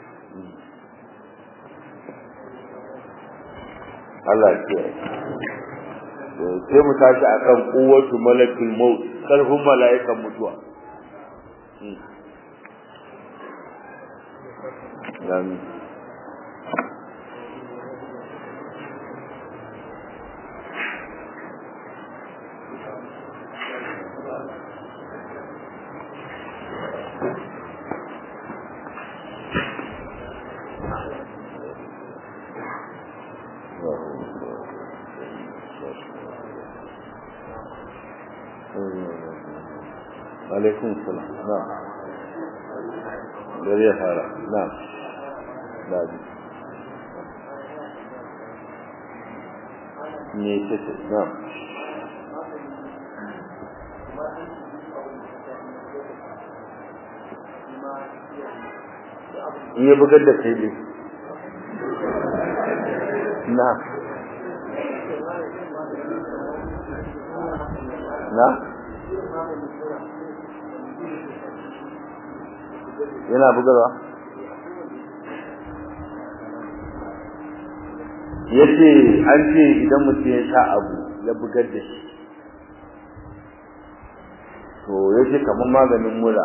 Allah ya sai mu tashi akan quwwatu malakul maut karfin mala'ikan mutuwa Amin. عليكم السلام نعم دريا فارا نعم لازم نيتت نعم iya bugar da kai ne na na yana bugarwa yace an ce idan mutum ya sha abu ya bugar da shi to yace kamar maganin mura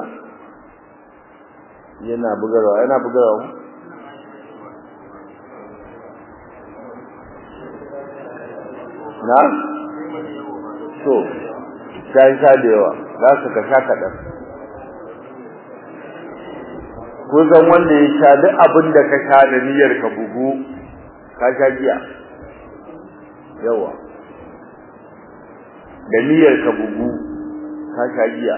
yana bugarwa yana bugarwa na to sha sha da yawa za su ka sha kaɗan ko zan wanda ya sha duk abin da ka sha da niyyar ka bugu ka sha giya yawa da niyyar ka bugu ka sha giya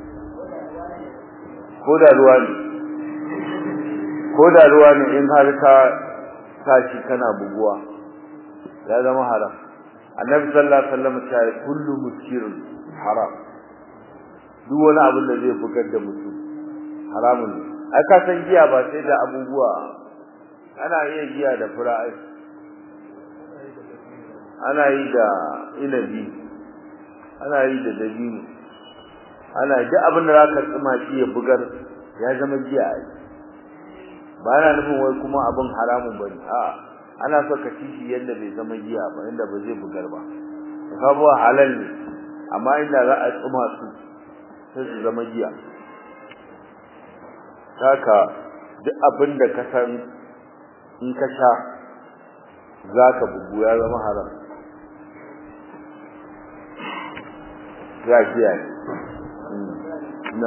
ko da ruwa ne ko da ruwa ne in har ka sa shi kana buguwa ya zama haram annabi sallallahu alaihi wasallam ya ce kullu muskirin haram duk wani abin da zai bugar da mutum haramun ne ai ka san giya ba sai da abubuwa ana iya giya da fura ana yi da inabi ana yi da dabino ana duk abin da zaka tsima shi ya bugar ya zama giya ai ba na nufin wai kuma abin haramun bane a ana so ka ci shi yadda bai zama giya ba inda ba zai bugar ba kawo halal ne amma inda za a tsuma su sai su zama giya haka duk abin da ka san in ka sha za ka bugu ya zama haram ya kiyaye na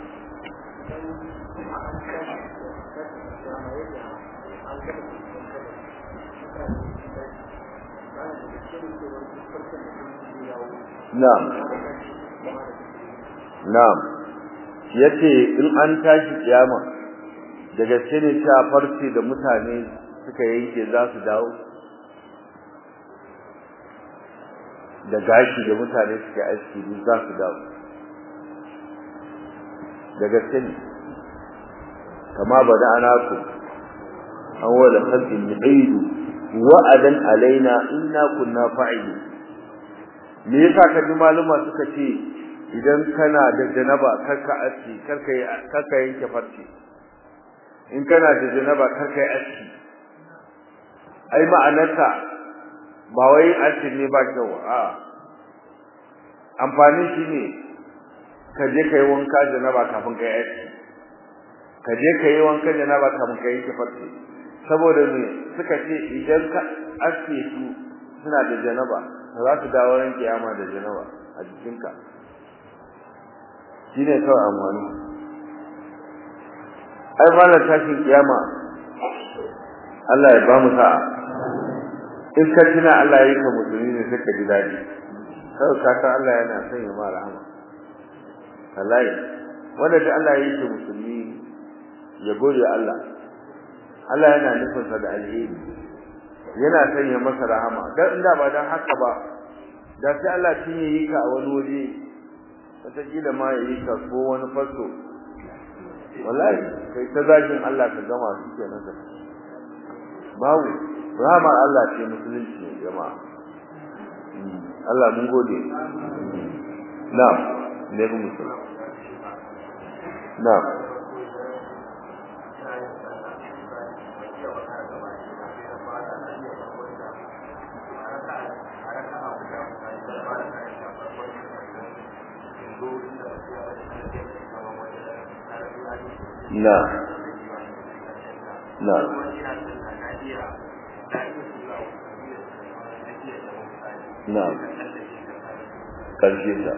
na'am na'am yace in an tashi kiyama da gaske ne cewa farce da mutane suka yanke za su dawo da gashi da mutane suka aski duk za su dawo da gaske ne kama bada anaku an wala khalqin yu'idu wa'adan alaina inna kunna fa'ilin me yasa ka ji maluma suka ce idan kana da janaba karka aski karka karka yanke farce in kana da janaba karka yi aski ai ma'anarta ba wai aski ne ba kyau a amfani shi ne ka je ka yi wanka janaba kafin ka yi aski ka je ka yi wanka janaba kafin ka yanke farce saboda me suka ce idan ka aske su suna da janaba za su dawo ran kiyama da janaba a jikinka shine kawai amfani ai malar tashin kiyama Allah ya ba mu sa'a in ka tuna Allah ya yi ka musulmi ne sai ka ji daɗi kawai ka san Allah yana son ya ma rahama wallahi wanda da Allah ya yi ka musulmi ya gode Allah Allah yana nufin sa da alheri yana son ya masa rahama dan inda ba dan haka ba da sai Allah tun yi ka a wani waje wataƙila ma ya yi ka ko wani fasto wallahi kai ta zagin Allah ka gama su ke nan babu rahmar Allah ce musulunci ne jama'a Allah mun gode na'am alaikum assalam na'am نعم نعم نعم ƙarshe ta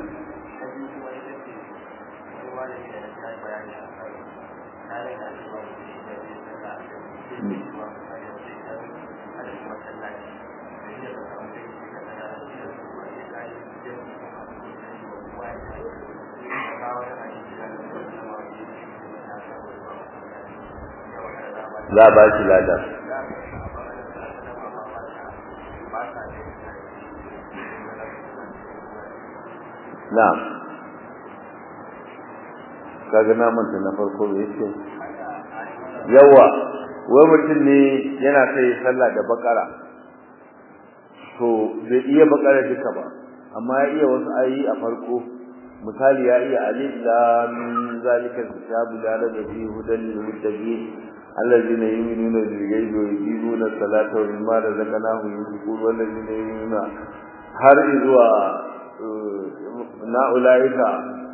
za a ba shi lada na'am kaga na manta na farko da yake yawa wai mutum ne yana sai sallah da bakara to bai iya bakara duka ba amma ya iya wasu ayi a farko misali ya iya alif lam zalika kitabu la raiba fihi hudan lil muttaqin الذين يؤمنون بالغيب ويقيمون الصلاة ومما رزقناهم ينفقون والذين يؤمنون har zuwa na ulaika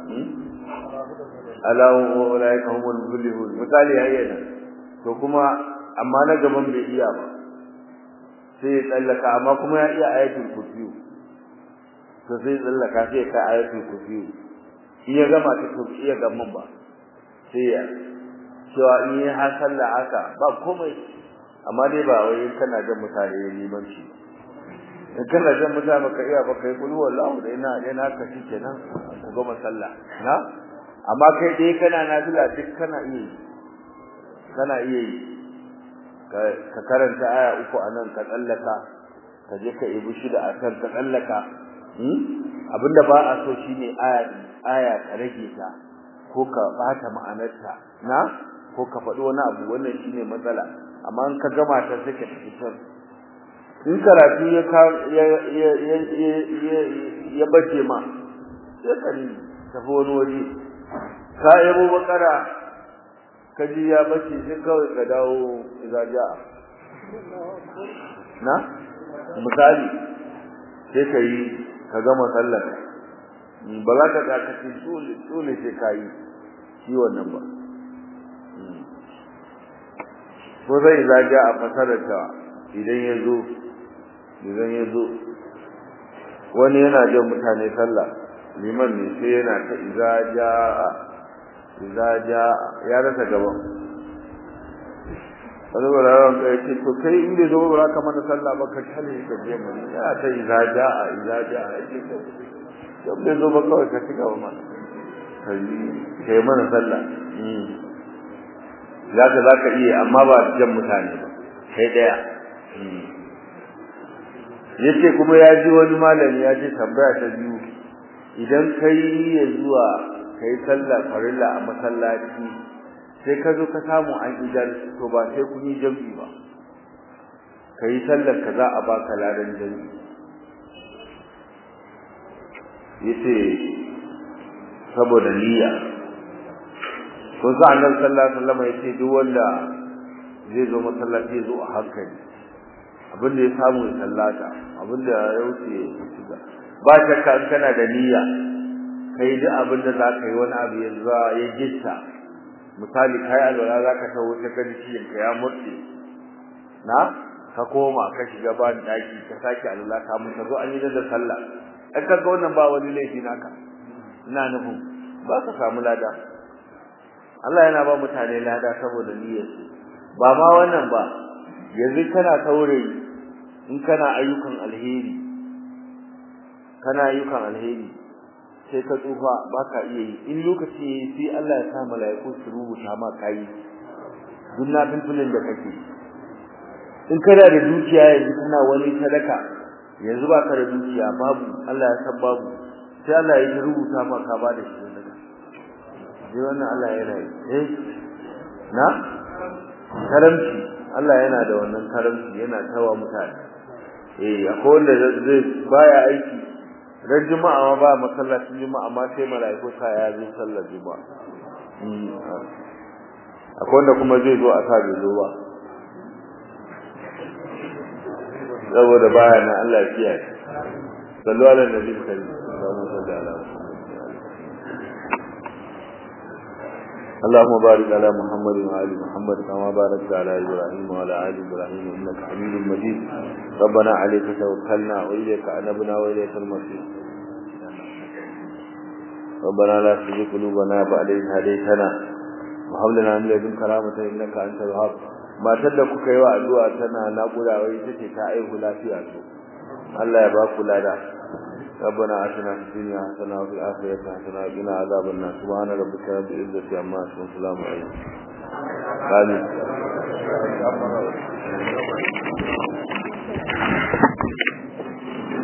ala ulaika humul muflihun misali ayyana to kuma amma na gaban bai iya ba sai ya tsallaka amma kuma ya iya ayatul kursiyu to sai tsallaka sai ya kai ayatul kursiyu in ya gama ta to iya gaman ba sai ya cewa in yi har sallah haka ba komai amma dai ba wai kana jan mutane limanci in kana jan mutane baka iya ba kai kulu wallahu da ina ina ka shi kenan ku gama sallah na amma kai dai kana nafila duk kana iya yi kana iya yi ka karanta aya uku a nan ka tsallaka ka je ka ibi shida a kan ka tsallaka abinda ba a so shine aya aya ka rage ta ko ka bata ma'anarta na ko ka faɗi wani abu wannan shine matsala amma in ka gama ta sai ka tafi can in karatu ya ya ya ya ya bace ma sai ka ni tafi wani waje ka yabo bakara ka ji ya bace sai kawai ka dawo izaja na misali sai ka yi ka gama sallar ba za ka ga ka ce dole dole sai ka yi shi wannan ba ko zai zaga a fasararta idan ya zo idan ya zo wani yana jan mutane sallah liman ne sai yana ta iza ja'a iza ja'a ya rasa gaban wani ba ran kai ce to kai in bai zo ba ka mana sallah ba ka kale ka je mu ya ta iza ja'a iza ja'a ce to bai zo ba kawai ka ci gaba mana kai kai mana sallah zaka zaka iya amma ba jan mutane ba kai daya yace kuma ya ji wani malami ya ce tambaya ta biyu idan kai ya zuwa kai sallah farilla a masallaci sai ka zo ka samu an idan to ba sai kun yi jami'i ba kai sallar ka za a baka ladan jami'i yace saboda niyya ko sa annabi sallallahu alaihi wasallam yace duk wanda zai zo masallaci zo a hankali abinda ya samu ya sallata abinda ya wuce ya shiga ba shakka in kana da niyya kai duk abinda za ka yi wani abu yanzu ya gitta misali kai alwala za ka tawo ta gani shi ka ya murɗe na ka koma ka shiga ban daki ka sake alwala ka mun zo an yi da sallah in ka ga wannan ba wani laifi naka ina nufin ba ka samu lada Allah yana ba mutane lada saboda niyyarsu ba ma wannan ba yanzu kana saurayi in kana ayyukan alheri kana ayyukan alheri sai ka tsufa baka iya yi in lokaci sai Allah ya sa mala'iku su rubuta ma kai duk na tuntunin da kake in kana da dukiya yanzu kana wani sadaka yanzu ba ka da dukiya babu Allah ya san babu sai Allah ya rubuta maka ba da shi daga sai wannan Allah yana yi eh na karamci Allah yana da wannan karamci yana tawa mutane eh akwai wanda zai baya aiki ran juma'a ma ba masallacin juma'a amma sai mala'iku sa ya zo sallar juma'a akwai wanda kuma zai zo a sa bai zo ba saboda baya na Allah ya kiyaye sallu ala nabi karim Allahumma salli ala اللهم بارك على محمد وآل محمد كما باركت على إبراهيم وعلى آل إبراهيم إنك حميد مجيد ربنا عليك توكلنا وإليك أنبنا وإليك المصير ربنا لا تزغ قلوبنا بعد إذ هديتنا وهب لنا من لدنك رحمة إنك أنت الوهاب matar da kuka yi wa addu'a tana naƙuda wai take ta aihu lafiya to Allah ya ba ku lada ربنا آتنا في الدنيا حسنة وفي الآخرة حسنة وقنا عذاب النار سبحان ربك رب العزة عما يصفون وسلام عليكم آمين